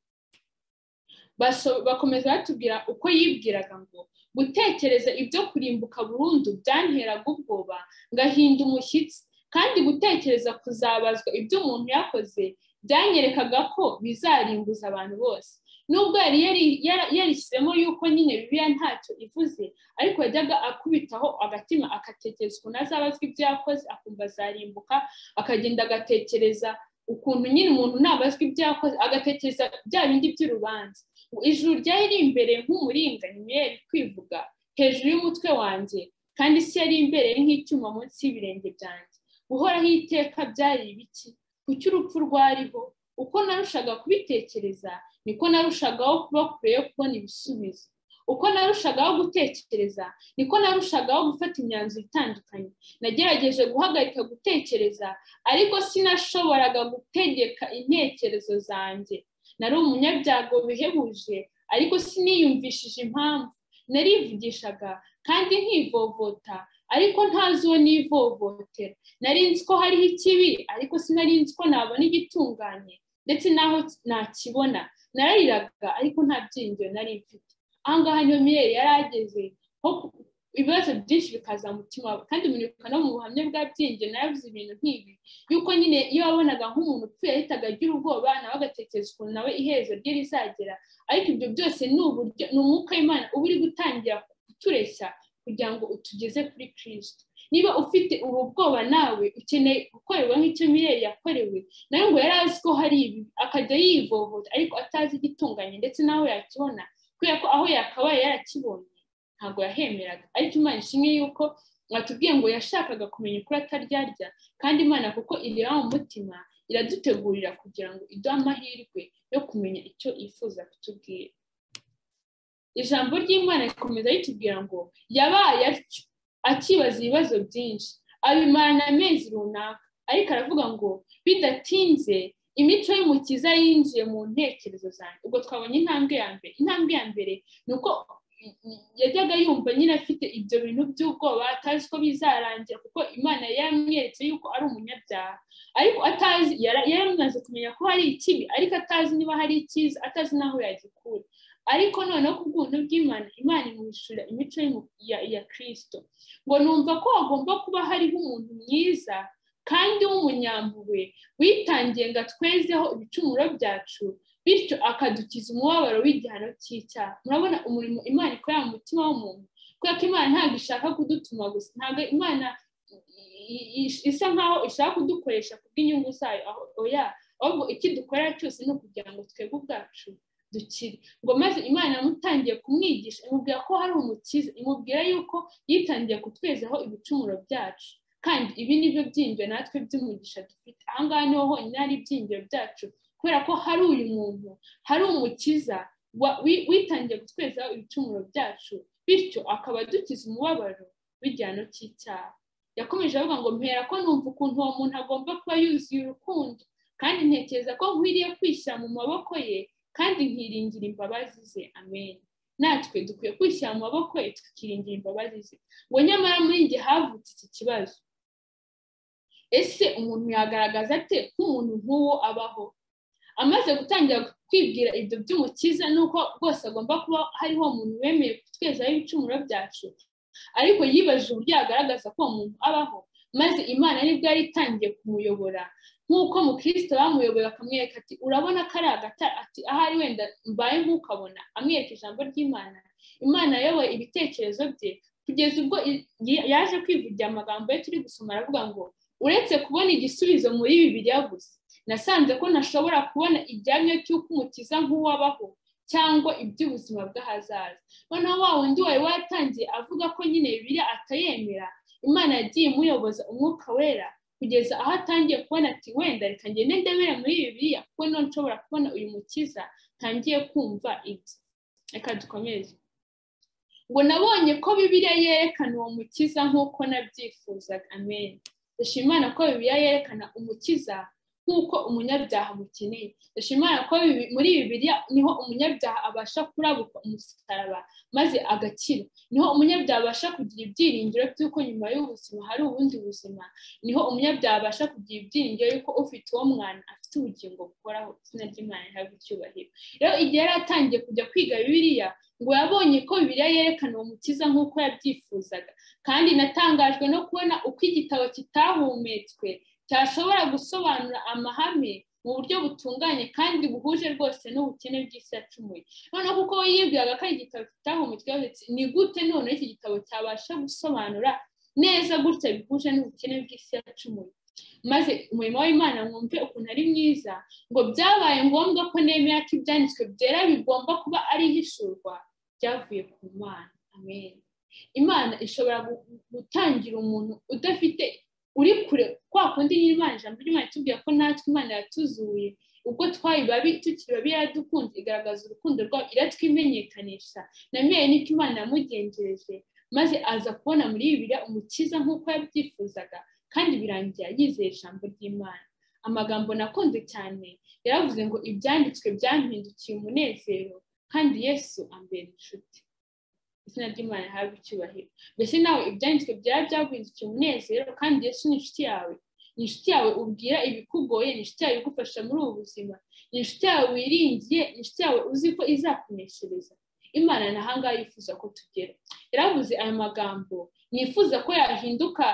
S1: bakomeza batubwira uko yibwiraga ngo gutekereza ibyo kurimbuka burundu byanteraga ubwoba ngahinda umushyitsi kandi gutekereza kuzabazwa ibyo umuntu yakoze byanyerekaga ko bizarimbuza abantu bose nubwo yari yarishyizemo yuko nyine bibiliya ntacyo ivuze ariko yajyaga akubitaho agatima agatekereza ukuntu azabazwa ibyo yakoze akumva azarimbuka akagenda agatekereza ukuntu nyine umuntu nabazwa ibyo yakoze agatekereza bya bindi by'urubanza ijuru ryari imbere nk'umuringanyi yari kwivuga hejuru y'umutwe wanjye kandi isi yari imbere nk'icyuma munsi y'ibirenge byanjye guhoraho iteka byari ibiki kuki urupfu rwariho uko narushaga kubitekereza niko narushagaho kuba kure yo kubona ibisubizo uko narushagaho gutekereza niko narushagaho gufata imyanzuro itandukanye nagerageje guhagarika gutekereza ariko sinashoboraga gutegeka intekerezo zanjye nari umunyabyago bihebuje ariko siniyumvishije impamvu narivugishaga kandi nkivovota ariko ntazi uwo nivovotera nari nzi ko hariho ikibi ariko sinari nzi ko nabona igitunganye ndetse n'aho nakibona narariraga ariko nta byiringiro nari mfite ahangaha niyo miyeri yari ageze ibibazo byinshi bikaza mu mutima we kandi umunyarwanda no mu buhamya bwa byiringiro nawe ibintu nk'ibi yuko nyine iyo wabonaga nk'umuntu upfuye yahitaga agira ubwoba nawe agatekereza ukuntu nawe iherezo rye rizagera ariko ibyo byose ni uburyo ni umwuka w'imana uba uri gutangira kutureshya kugira ngo utugeze kuri kirisito niba ufite ubu bwoba nawe ukeneye gukorerwa nk'icyo mireri yakorewe nawe ngo yari azi ko hari ibi akajya yivovota ariko atazi igitunganye ndetse n'aho yakibona kubera ko aho yakabaye yarakibonye ntabwo yahemeraga ariko imana ishimwe yuko batubwiye ngo yashakaga kumenya ukuri ataryarya kandi imana kuko ireba mu mutima iradutegurira kugira ngo iduhe amahirwe yo kumenya icyo yifuza kutubwira ijambo ry'imana rikomeza ritubwira ngo yabaye atyo akibaza ibibazo byinshi abimarana amezi runaka ariko aravuga ngo bidatinze imico y'umukiza yinjiye mu ntekerezo zanjye ubwo twabonye intambwe ya mbere intambwe ya mbere ni uko yajyaga yumva nyine afite ibyo bintu by'ubwoba atazi ko bizarangira kuko imana yaramweretse yuko ari umunyabyaha ariko atazi yaramaze kumenya ko hari ikibi ariko atazi niba hari icyiza atazi n'aho yagikura ariko noneho ku bw'ubuntu bw'imana imana imwishyura imico ya kirisito ngo numva ko hagomba kuba hariho umuntu mwiza kandi w'umunyampuwe witangiye ngo atwezeho ibicumuro byacu bityo akadukiza umubabaro w'igihano cy'icyaha murabona umurimo imana ikorera mu mutima w'umuntu kubera ko imana ntabwo ishaka kudutuma gusa ntabwo imana isa nkaho ishaka kudukoresha kubw'inyungu zayo oya ahubwo iki dukorera cyose ni ukugira ngo twebwe ubwacu dukire ngo maze imana yamutangiye kumwigisha imubwira ko hari umukiza imubwira yuko yitangiye kutwezaho ibicumuro byacu kandi ibi ni byo byinjira natwe by'umugisha dufite ahangaha niho honyine hari ibyinjiro byacu kubera ko hari uyu muntu hari umukiza witangiye gutwezaho ibicumuro byacu bityo akaba adukiza umubabaro w'igihano cy'icyaha yakomeje avuga ngo mpera ko numva ukuntu uwo muntu agomba kuba yuzuye urukundo kandi ntekereza ko nkwiriye kwishyira mu maboko ye kandi nkiringira imbabazi ze amen natwe dukwiye kwishyira mu maboko ye tukiringira imbabazi ze ngo nyamara muri njye havutse iki kibazo ese umuntu yagaragaza ate nk'umuntu nk'uwo abaho amaze gutangira kwibwira ibyo by'umukiza nuko rwose agomba kuba hariho umuntu wemeye kutwezaho ibicumuro byacu ariko yibajije uburyo yagaragaza ko uwo muntu abaho maze imana nibwo yari itangiye kumuyobora nk'uko mukristo bamuyoboye akamwereka ati urabona ko ari agatara ati ahari wenda mbaye nk'ukabona amwereka ijambo ry'imana imana yayoboye ibitekerezo bye kugeza ubwo yaje kwivugira amagambo ye turi gusoma aravuga ngo uretse kubona igisubizo muri bibiri yaguze nasanze ko ntashobora kubona igihamya cy'uko umukiza nk'uwabaho cyangwa iby'ubuzima bw'ahazaza noneho wa wundi wari watangiye avuga ko nyine bibiriya atayemera imana yagiye imuyoboza umwuka wera kugeza aho atangiye kubona ati wenda reka ngende ndebere muri bibiriya kuko none nshobora kubona uyu mukiza ntangiye kumva ibye reka dukomeze ngo nabonye ko bibiriya yerekana uwo mukiza nk'uko nabyifuzaga amen imana ko bibiriya yerekana umukiza nk'uko umunyabyaha mukeneye dushimana ko muri bibiliya niho umunyabyaha abasha kurabuka umusaraba maze agakira niho umunyabyaha abasha kugira ibyiringiro by'uko nyuma y'ubuzima hari ubundi buzima niho umunyabyaha abasha kugira ibyiringiro y'uko ufite uwo mwana afite ubugingo bukoraho izina ry'imana rihabwa icyubahiro rero igihe yari atangiye kujya kwiga bibiliya ngo yabonye ko bibiliya yerekana uwo mukiza nk'uko yabyifuzaga kandi natangajwe no kubona uko igitabo kitahumetswe cyashobora gusobanura amahame mu buryo butunganye kandi buhuje rwose n'ubukene bw'isi yacumuye noneho kuko we yibwiraga ko ari igitabo kitaha umutwe wabitse ni gute noneho iki gitabo cyabasha gusobanura neza gutya bihuje n'ubukene bw'isi yacumuye maze umurimo w'imana mwumve ukuntu ari mwiza ngo byabaye ngombwa ko nemera ko ibyanditswe byera bigomba kuba ari ihishurwa byavuye ku mana amen imana ishobora gutangira umuntu udafite uri kure kwa kundi nyir'imana ijambo ry'imana itubwira ko natwe imana yatuzuye ubwo twayibabi tukiri babi yaradukunze igaragaza urukundo rwayo iratwimenyekanisha na niko imana yamugenjereje maze aza kubona muri bibiri umukiza nk'uko yabyifuzaga kandi birangira yizeye ijambo ry'imana amagambo nakunze cyane yaravuze ngo ibyanditswe byampindukiye umunezero kandi yesu ambera inshuti izina ry'imana rihabwa icyubahiro mbese nawe ibyanditswe byaba byaguhindukiye umunezero kandi yesu ni inshuti yawe ni inshuti yawe ubwira ibikugoye ni inshuti yawe igufasha muri ubu buzima ni inshuti yawe wiringiye ni inshuti yawe uzi ko izakuneshereza imana na hangaha yifuza ko tugera yaravuze aya magambo nifuza ko yahinduka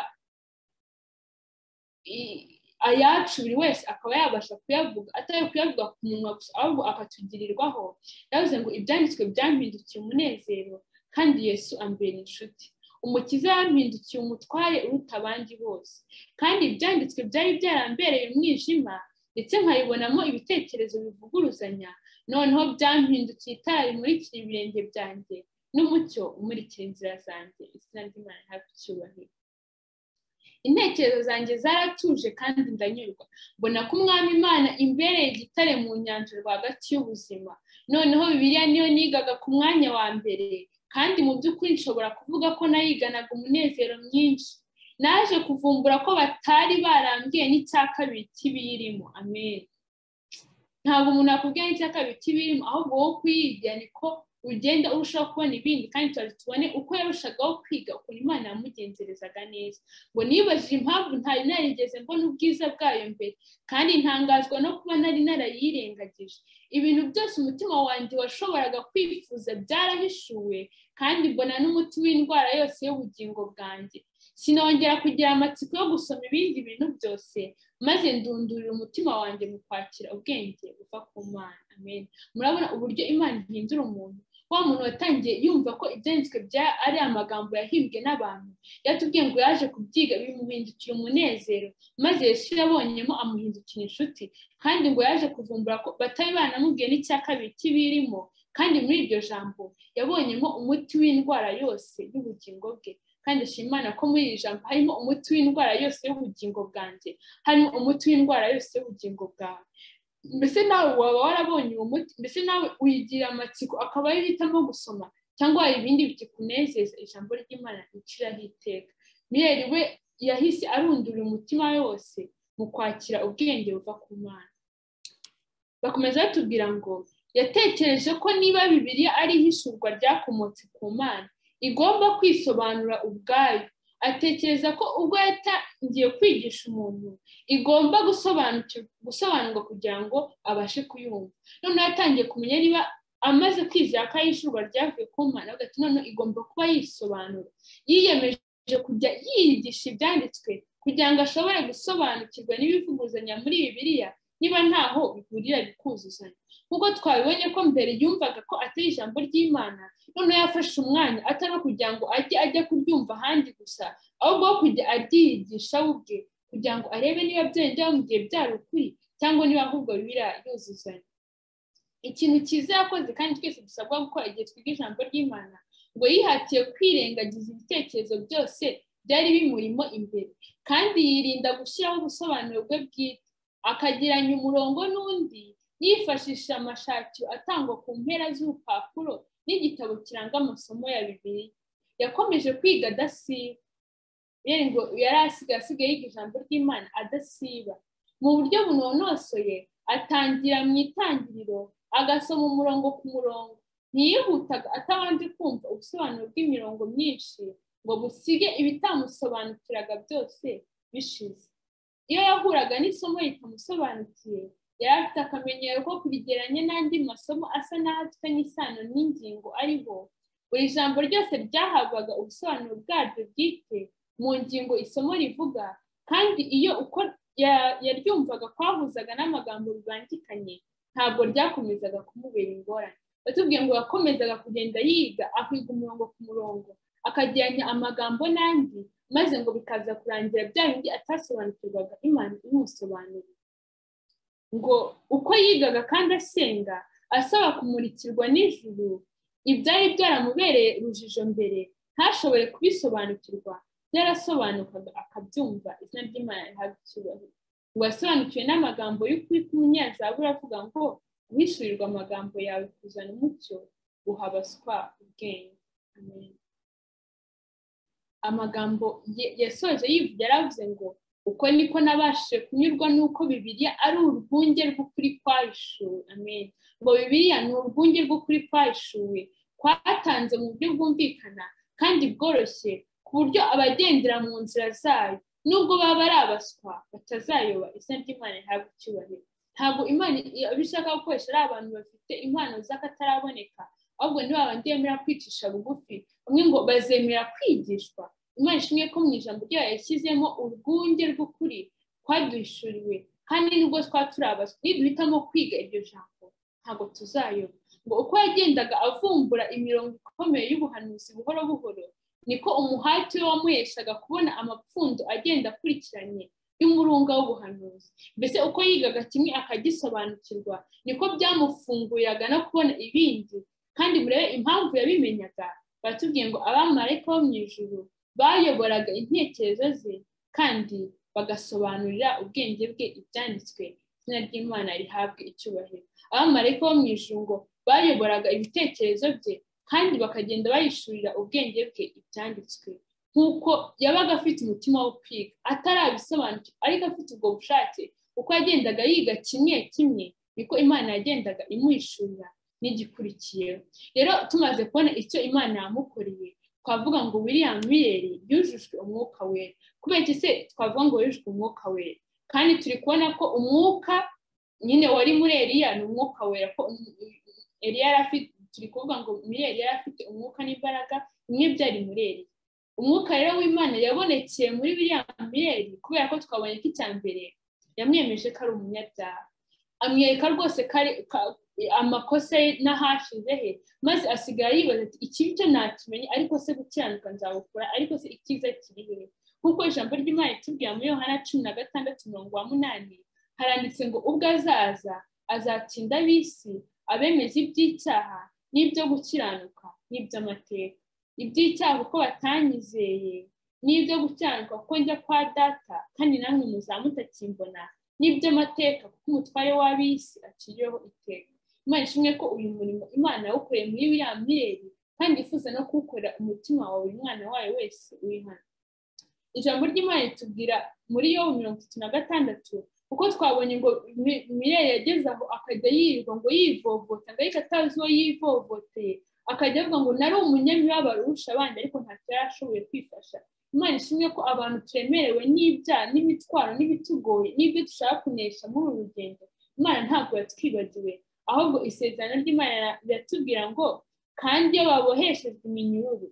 S1: ayacu buri wese akaba yabasha kuyavuga atari kuyavuga ku munwa gusa ahubwo akatugirirwaho yavuze ngo ibyanditswe byampindukiye umunezero kandi yesu ambera inshuti umukiza yampindukiye umutware uruta abandi bose kandi ibyanditswe byari byarambereye umwijima ndetse nkayibonamo ibitekerezo bivuguruzanya noneho byampindukiye itara rimurikira ibirenge byanjye n'umucyo umurikira inzira zanjye izina ry'imana hafi icyubahiro intekerezo zanjye zaratuje kandi ndanyurwa mbona ko umwami imana imbereye igitare mu nyanja rwagati y'ubuzima noneho bibiliya niyo nigaga ku mwanya wa mbere kandi mu by'ukuri nshobora kuvuga ko nayiganaga umunezero mwinshi naje kuvumbura ko batari barambwiye n'icya kabiri cy'ibiyirimo amen ntabwo umuntu akubwiye n'icya kabiri cy'ibiyirimo ahubwo wowe kuyigira niko ugenda urushaho kubona ibindi kandi tuba tubone uko yarushagaho kwiga ukuntu imana yamugenzerezaga neza ngo nibajije impamvu ntari narigeze mbona ubwiza bwayo mbere kandi ntangazwa no kuba nari narayirengagije ibintu byose umutima wanjye washoboraga kwifuza byarahishuwe kandi mbona n'umuti w'indwara yose y'ubugingo bwanjye sinongera kugira amatsiko yo gusoma ibindi bintu byose maze ndundurira umutima wanjye mu kwakira ubwenge buva ku mana amen murabona uburyo imana ihindura umuntu wa muntu watangiye yumva ko ibyanditswe bya ari amagambo yahimbwe n'abantu yatubwiye ngo yaje kubyiga bimuhindukira umunezero maze yesu yabonyemo amuhindukira inshuti kandi ngo yaje kuvumbura ko batari banamubwiye n'icya kabiri cy'ibirimo kandi muri iryo jambo yabonyemo umuti w'indwara yose y'ubugingo bwe kandi imana ko muri iri jambo harimo umuti w'indwara yose y'ubugingo bwanjye harimo umuti w'indwara yose y'ubugingo bwawe mbese nawe waba warabonye uwo muti mbese nawe uyigira amatsiko akaba ari uhitamo gusoma cyangwa hari ibindi bikikunezeza ijambo ry'imana riciraho iteka miyeri we yahise arundura umutima wose mu kwakira ubwenge buva ku mana bakomeza batubwira ngo yatekereje ko niba bibiriya ari ihishurwa ryakomotse ku mana igomba kwisobanura ubwayo atekereza ko ubwo yatangiye kwigisha umuntu igomba gusobanurwa kugira ngo abashe kuyumva noneho yatangiye kumenya niba amaze kwizera ko ari ishurwa ryavuye ku mwana hagati noneho igomba kuba yisobanura yiyemeje kujya yiyigisha ibyanditswe kugira ngo ashobore gusobanukirwa n'ibivuguzanya muri bibiliya niba ntaho bihurira bikuzuzanya nk'uko twabibonye ko mbere yumvaga ko atari ijambo ry'imana noneho yafashe umwanya atari kugira ngo ajye ajya kuryumva ahandi gusa ahubwo wo kujya aryiyigisha we ubwe kugira ngo arebe niba byenda bamubwiye byari ukuri cyangwa niba ahubwo bibira yuzuzanya ikintu cyiza yakoze kandi twese dusabwa gukora igihe twiga ijambo ry'imana ngo yihatiye kwirengagiza ibitekerezo byose byari bimurimo imbere kandi yirinda gushyiraho ubusobanuro bwe bwite akagiranya umurongo n'undi yifashisha amashakiro atangwa ku mpera z'urupapuro n'igitabo kiranga amasomo ya bibiri yakomeje kwiga adasiba yari ngo yari asigaye asigaye yiga ijambo ry'imana adasiba mu buryo bunonosoye atangira mu itangiriro agasoma umurongo ku murongo ntiyihutaga atabanje kumva ubusobanuro bw'imirongo myinshi ngo busige ibitamusobanukiraga byose bishize iyo yahuraga n'isomo ritamusobanukiye yari afite akamenyero ko kurigeranya n'andi masomo asa n'aho afitanye isano n'ingingo ariho buri jambo ryose ryahabwaga ubusobanuro bwaryo bwite mu ngingo isomo rivuga kandi iyo ya- yaryumvaga kwahuzaga n'amagambo bibangikanye ntabwo ryakomezaga kumubera ingorane batubwiye ngo yakomezaga kugenda yiga akiga umurongo ku murongo akageranya amagambo n'andi maze ngo bikaza kurangira bya bindi atasobanukirwaga imana imusobanurira ngo uko yigaga kandi asenga asaba kumurikirwa n'ijuru ibyari byaramubereye urujijo mbere ntashobore kubisobanukirwa byarasobanukaga akabyumva izina ry'imana rihabwa icyubahiro ngo yasobanukiwe n'amagambo y'ukuri k'umunyazabura avuga ngo wisurirwa amagambo yawe kuzana umucyo guha abaswa ubwenge amen amagambo ye- yasoje yivuga yaravuze ngo uko niko nabashije kunyurwa n'uko bibiliya ari urwunge rw'ukuri kwahishuwe amen ngo bibiliya ni urwunge rw'ukuri kwahishuwe kwatanze mu buryo bwumvikana kandi bworoshye ku buryo abagendera mu nzira zayo nubwo baba ari abaswa batazayoba izina ry'imana rihabwa icyubahiro ntabwo imana iba ishaka gukoresha ari abantu bafite impano z'akataraboneka ahubwo ni babandi bemera kwicisha bugufi bamwe ngo bazemera kwigishwa imana ishimwe ko mu ijambo ryayo yashyizemo urwunge rw'ukuri twaduhishuriwe kandi nubwo twaba turi abaswa niduhitamo kwiga iryo jambo ntabwo tuzayoba ngo uko yagendaga avumbura imirongo ikomeye y'ubuhanuzi buhoro buhoro niko umuhati we wamuheshaga kubona amapfundo agenda akurikiranye y'umurunga w'ubuhanuzi mbese uko yigaga kimwe akagisobanukirwa niko byamufunguriraga no kubona ibindi kandi murebe impamvu yabimenyaga baratubwiye ngo abamarayika bo mu ijuru bayoboraga intekerezo ze kandi bagasobanurira ubwenge bwe ibyanditswe izina ry'imana rihabwe icyubahiro abamarayika bo mu ijuru ngo bayoboraga ibitekerezo bye kandi bakagenda bayishurira ubwenge bwe ibyanditswe nk'uko yabaga afite umutima wo kwiga atarabisobanukirwa ariko afite ubwo bushake uko yagendaga yiga kimwe kimwe niko imana yagendaga imuhishurira n'igikurikiyeho rero tumaze kubona icyo imana yamukoreye twavuga ngo william biyeri yujujwe umwuka wera kubera iki se twavuga ngo yujujwe umwuka wera kandi turi kubona ko umwuka nyine wari muri eriya ni umwuka wera ko eriya yari afite turi kuvuga ngo muri eriya yari afite umwuka n'imbaraga bimwe byari muri eriya umwuka rero w'imana yabonekeye muri william biyeri kubera ko twabonye ko icya mbere yamwemeje ko ari umunyabyaha amwereka rwose ko ari- ka- amakosa ye n'ahashize he maze asigaye yibaza ati ikibi cyo ntakimenye ariko se gukiranuka nzabukora ariko se icyiza kiri hehe nk'uko ijambo ry'imana ritubwira muri yohana cumi na gatandatu mirongo wa munani haranditse ngo ubwo azaza azatsinda ab'isi abemeza iby'icyaha n'ibyo gukiranuka n'iby'amateka iby'icyaha kuko batanyizeye n'ibyo gukiranuka kuko njya kwa data kandi namwe muzamutakimbona n'iby'amateka kuko umutware w'ab'isi aciriyeho iteka imana ishimwe ko uyu murimo imana yawukoreye muri biriya mireri kandi ifuza no kuwukorera umutima wawe umwana wayo wese uri hano ijambo ry'imana ritubwira muri yobu mirongo itatu na gatandatu kuko twabonye ngo mi- mireri yageze aho akajya yirirwa ngo yivovota ngo ariko atazi uwo yivovoteye akajya avuga ngo nari umunyamibabaro urusha abandi ariko ntacyo yari ashoboye kwifasha imana ishimwe ko abantu turemerewe n'ibyaha n'imitwaro n'ibitugoye n'ibyo dushaka kunesha muri uru rugendo imana ntabwo yatwibagiwe ahubwo isezerano ry'imana riratubwira ngo kandi iyo baboheshejwe iminyururu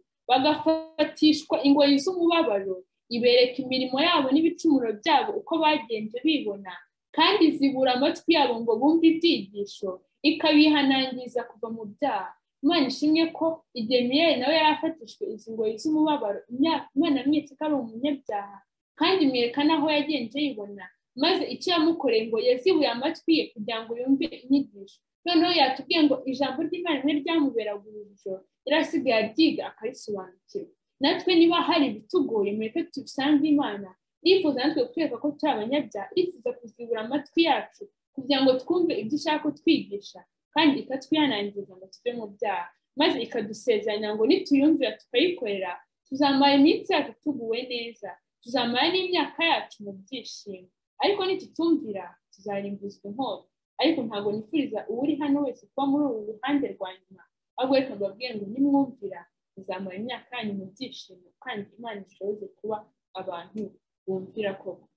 S1: bagafatishwa ingoyi z'umubabaro ibereka imirimo yabo n'ibicumuro byabo uko bagenje bibona kandi zibura amatwi yabo ngo bumve ibyigisho ikabihanangiza kuva mu byaha imana ishimwe ko igihe miriyari nawe yari afatishwe izi ngoyi z'umubabaro imyaka- imana yamwitse ko ari umunyabyaha kandi imwereka n'aho yagenje yibona maze icyo yamukoreye ngo yazibuye amatwi ye kugira ngo yumve inyigisho noneho yatubwiye ngo ijambo ry'imana rimwe ryamuberaga urujijo yari asigaye aryiga akarisobanukirwa natwe niba hari ibitugoye mureke tubisange imana irifuza natwe kutwereka ko turi abanyabyaha irifuza kuzibura amatwi yacu kugira ngo twumve ibyo ishaka kutwigisha kandi ikatwihanangiriza ngo tuve mu byaha maze ikadusezeranya ngo nituyumvira tukayikorera tuzamara iminsi yacu tuguwe neza tuzamara n'imyaka yacu mu byishimo ariko nitutumvira tuzarimbuzwa inkota ariko ntabwo nifuriza uwuri hano wese kuba muri uru ruhande rwa nyuma ahubwo reka mbabwire ngo nimwumvira muzamara imyaka yanyu mu byishimo kandi imana ishoboze kuba abantu bumvira koko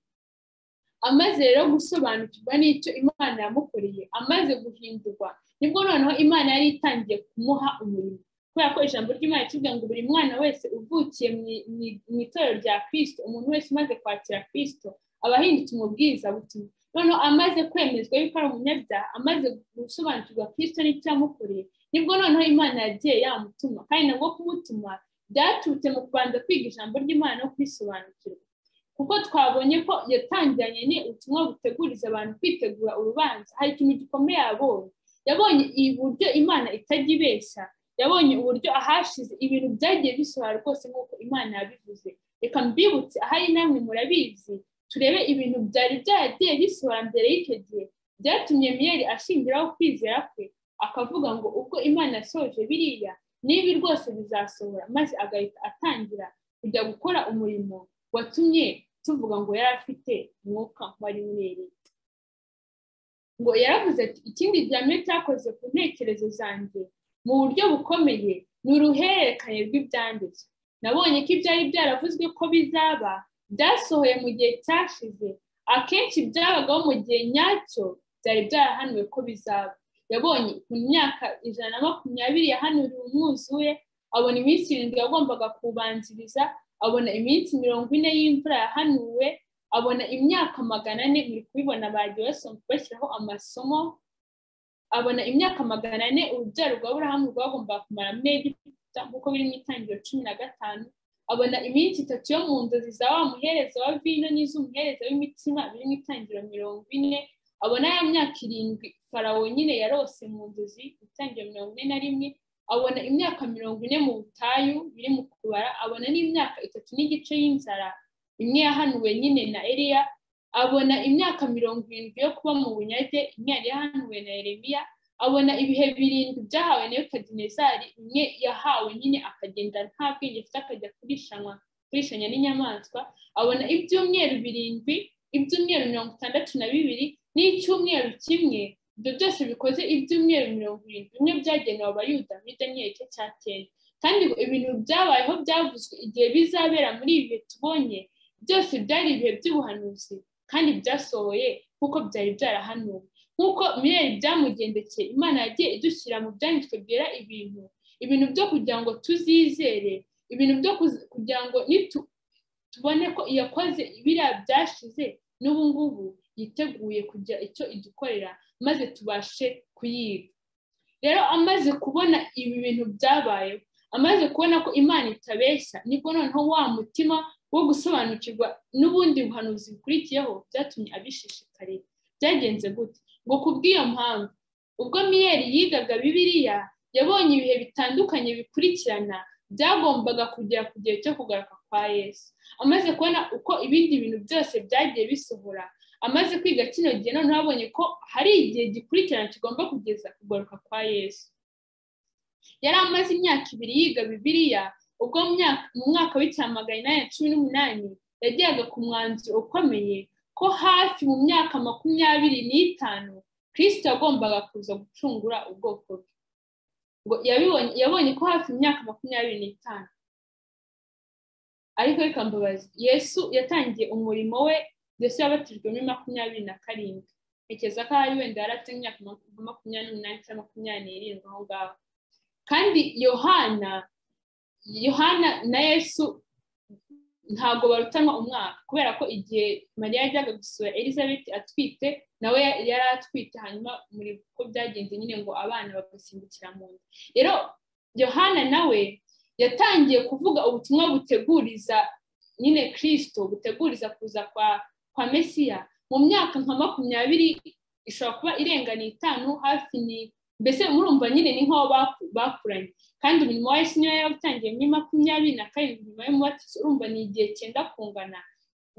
S1: amaze rero gusobanukirwa n'icyo imana yamukoreye amaze guhindurwa nibwo noneho imana yari itangiye kumuha umurimo kubera ko ijambo ry'imana ritubwira ngo buri mwana wese uvukiye mu i- mu i- mu itorero rya kirisito umuntu wese umaze kwakira kirisito aba ahindutse umubwiriza butumwa noneho amaze kwemezwa yuko ari umunyabyaha amaze gusobanukirwa kirisito n'icyo yamukoreye nibwo noneho imana yagiye yamutuma kandi nabwo kumutuma byaturutse mu kubanza kwiga ijambo ry'imana no kurisobanukirwa kuko twabonye ko yatangiranye ubutumwa buteguriza abantu kwitegura urubanza hari ikintu gikomeye yabonye yabonye uburyo imana itajya ibeshya yabonye uburyo ahashize ibintu byagiye bisohora rwose nk'uko imana yabivuze reka mbibutse ahari namwe murabizi turebe ibintu byari byaragiye bisohora mbere y'icyo gihe byatumye miyeri ashingiraho kwizera kwe akavuga ngo ubwo imana yasohoje biriya n'ibi rwose bizasohora maze agahita atangira kujya gukora umurimo watumye tuvuga ngo yari afite umwuka wari urereye ngo yaravuze ati ikindi gihamya cyakoze ku ntekerezo zanjye mu buryo bukomeye ni uruhererekanye rw'ibyanditswe nabonye ko ibyari byaravuzwe ko bizaba byasohoye mu gihe cyashize akenshi byabagaho mu gihe nyacyo byari byarahanuwe ko bizaba yabonye mu myaka ijana na makumyabiri yahanuriwe umwuzuye abona iminsi irindwi yagombaga kubanziriza abona iminsi mirongo ine y'imvura yahanuwe abona imyaka magana ane muri kubibona bagiye bashyiraho amasomo abona imyaka magana ane urubyaro rwa burahamu rwagombaga kumara muri egiputa nk'uko biri mu itangiriro cumi na gatanu abona iminsi itatu yo mu nzozi za wa muhereza wa vino n'iz'umuhereza w'imitsima biri mu itangiriro mirongo ine abona ya myaka irindwi farawo nyine yarose mu nzozi itangiriro mirongo ine na rimwe abona imyaka mirongo ine mu butayu biri mu kubara abona n'imyaka itatu n'igice y'inzara imwe yahanuwe nyine na eriya abona imyaka mirongo irindwi yo kuba mu bunyage imwe yari yahanuwe na eremiya abona ibihe birindwi byahawe na kadinezari imwe yahawe nyine akagenda nta bwenge afite akajya kurishanwa kurishanya n'inyamaswa abona ibyumweru birindwi ibyumweru mirongo itandatu na bibiri n'icyumweru kimwe ibyo byose bikoze ibyumweru mirongo irindwi bimwe byagenewe abayuda muri daniyeli cye cyateye kandi ngo ibintu byabayeho byavuzwe igihe bizabera muri ibi bihe tubonye byose byari ibihe by'ubuhanuzi kandi byasohoye nk'uko byari byarahanuwe nk'uko mirere byamugendekeye imana yagiye idushyira mu byanditswe byera ibintu ibintu byo kugira ngo tuzizere ibintu byo kugira ngo tubone ko iyakoze biriya byashize n'ubu ngubu yiteguye kugira icyo idukorera maze tubashe kuyiga rero amaze kubona ibi bintu byabayeho amaze kubona ko imana itabeshya nibwo noneho wa mutima wo gusobanukirwa n'ubundi buhanuzi bukurikiyeho byatumye abishishikarira byagenze gute ngo ku bw'iyo mpamvu ubwo miyeri yigaga bibiriya yabonye ibihe bitandukanye bikurikirana byagombaga kugera ku gihe cyo kugaruka kwa yesu amaze kubona uko ibindi bintu byose byagiye bisohora amaze kwiga kino gihe noneho abonye ko hari igihe gikurikirana kigomba kugeza kugaruka kwa yesu yari amaze imyaka ibiri yiga bibiriya ubwo mu mwaka w'icyamagana inani na cumi n'umunani yageraga ku mwanzuro ukomeye ko hafi mu myaka makumyabiri n'itanu kirisito yagombaga kuza gucungura ubwoko bwe ngo yabonye ko hafi imyaka makumyabiri n'itanu ariko reka mbabazi yesu yatangiye umurimo we yesu yabatijwe muri makumyabiri na karindwi ntekereza ko ahari wenda yari afite imyaka makumyabiri n'umunani cyangwa makumyabiri n'irindwi aho ngaho kandi yohana yohana na yesu ntabwo barutanwa umwaka kubera ko igihe mariya yajyaga gusura elizabeth atwite nawe yari atwite hanyuma muri ko byagenze nyine ngo abana bagasimbukira mu nda rero yohana nawe yatangiye kuvuga ubutumwa buteguriza nyine kirisito buteguriza kuza kwa kwa mesiya mu myaka nka makumyabiri ishobora kuba irenga n'itanu hafi ni mbese murumva nyine ni nk'aho bakuranye kandi umurimo wa yesu niyo yawutangiye muri makumyabiri na karindwi nyuma y'umubatizo urumva ni igihe cyenda kungana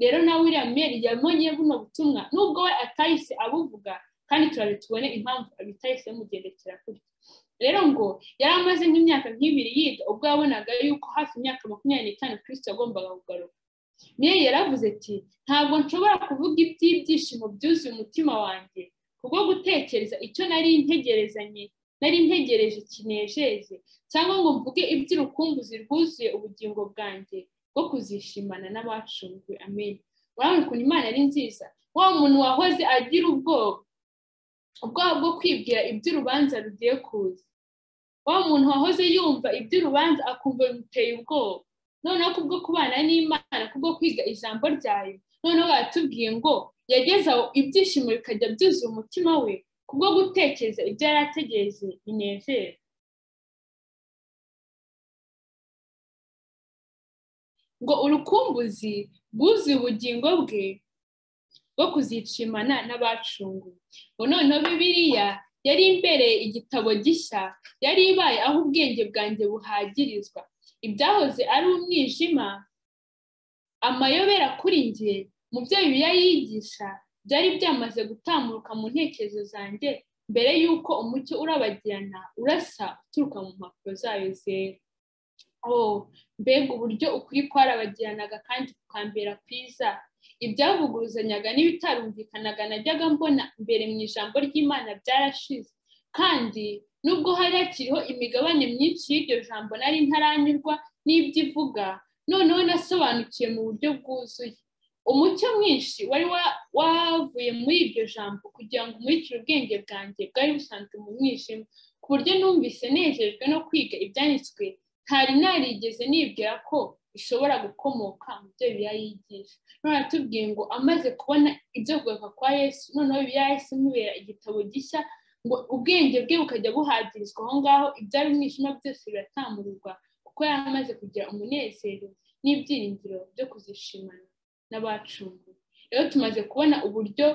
S1: rero nawe uriya meri yabonye buno butumwa nubwo we atahise abuvuga kandi turabe tubone impamvu abitahise mugendekera kurya rero ngo yari amaze nk'imyaka nk'ibiri yiga ubwo yabonaga yuko hafi imyaka makumyabiri n'itanu kirisito yagombaga kugaruka meri yaravuze ati ntabwo nshobora kuvuga iby'ibyishimo byuzuye umutima wanjye kubwo gutekereza icyo nari ntegerezanye nari ntegereje kinejeje cyangwa ngo mvuge iby'urukumbuzi rwuzuye ubugingo bwanjye bwo kuzishimana n'abacunguwe amenyo urabona ukuntu imana ari nziza wa muntu wahoze agira ubwoba ubwoba bwo kwibwira iby'urubanza rugiye kuza wa muntu wahoze yumva iby'urubanza akumva bimuteye ubwoba noneho kubwo kubana n'imana kubwo kwiga ijambo ryayo noneho baratubwiye ngo yageze aho ibyishimo bikajya byuzuye umutima we kubwo gutekereza ibyo yari ategereje binezera ngo urukumbuzi bwuzuye ubugingo bwe bwo kuzicimana n'abacunguwe ngo noneho bibiriya yari imbereye igitabo gishya yari ibaye aho ubwenge bwanjye buhagirizwa ibyahoze ari umwijima amayobera kuri njye mu byo bibiliya yigisha byari byamaze gutambuka mu ntekerezo zanjye mbere y'uko umucyo urabagirana urasa uturuka mu mpapuro zayo zera oh mbega uburyo ukuri kwarabagiranaga kandi kukambera kwiza ibyavuguruzanyaga n'ibitarumvikanaga najyaga mbona mbere mu ijambo ry'imana byarashize kandi nubwo hari hakiriho imigabane myinshi y'iryo jambo nari ntaranyurwa n'ibyo ivuga noneho nasobanukiwe mu buryo bwuzuye umucyo mwinshi wari wavuye muri iryo jambo kugira ngo umurikire ubwenge bwanjye bwari busanzwe mu mwijima ku buryo numvise nejejwe no kwiga ibyanditswe ntari narigeze nibwira ko bishobora gukomoka mu byo bibiliya yigisha none atubwiye ngo amaze kubona ibyo kugaruka kwa yesu noneho bibiliya yesu imubera igitabo gishya ngo ubwenge bwe bukajya buhagirizwa aho ngaho ibyari umwijima byose biratamururwa kuko yari amaze kugira umunezero n'ibyiringiro byo kuzishimana n'abacunguwe rero tumaze kubona uburyo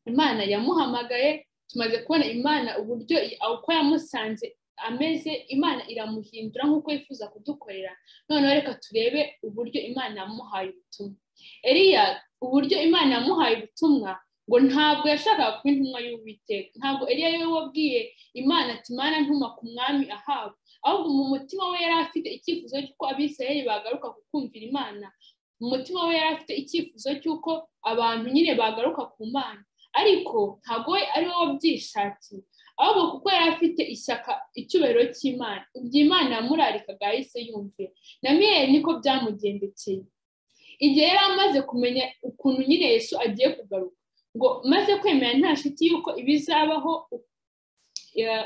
S1: imana yamuhamagaye tumaze kubona imana uburyo uko yamusanze ameze imana iramuhindura nk'uko yifuza kudukorera noneho reka turebe uburyo imana yamuhaye ubutumwa eriya uburyo imana yamuhaye ubutumwa ngo ntabwo yashakaga kuba intumwa y'uwiteka ntabwo eriya we wabwiye imana ati imana ntuma ku mwami ahaba ahubwo mu mutima we yari afite icyifuzo cy'uko abisirayeli bagaruka kukumvira imana mu mutima we yari afite icyifuzo cy'uko abantu nyine bagaruka ku mana ariko ntabwo we ari we wabyishatiye ahubwo kuko yari afite ishyaka icyubahiro cy'imana ibyo imana yamurarikaga yahise yumvira na miyeri niko byamugendekeye igihe yari amaze kumenya ukuntu nyine yesu agiye kugaruka ngo maze kwemera nta shiti y'uko ibizabaho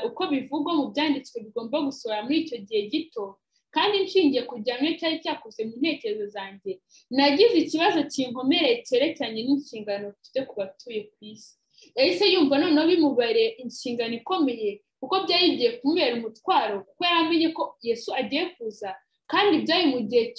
S1: uko bivugwa mu byanditswe bigomba gusohora muri icyo gihe gito kandi nshingiye ku gihamya cyari cyakoze mu ntekerezo zanjye nagize ikibazo kinkomereye cyerekeranye n'inshingano dufite ku batuye ku isi yahise yumva noneho bimubereye inshingano ikomeye kuko byari bigiye kumubera umutwaro kuko yari amenye ko yesu agiye kuza kandi byari mu gihe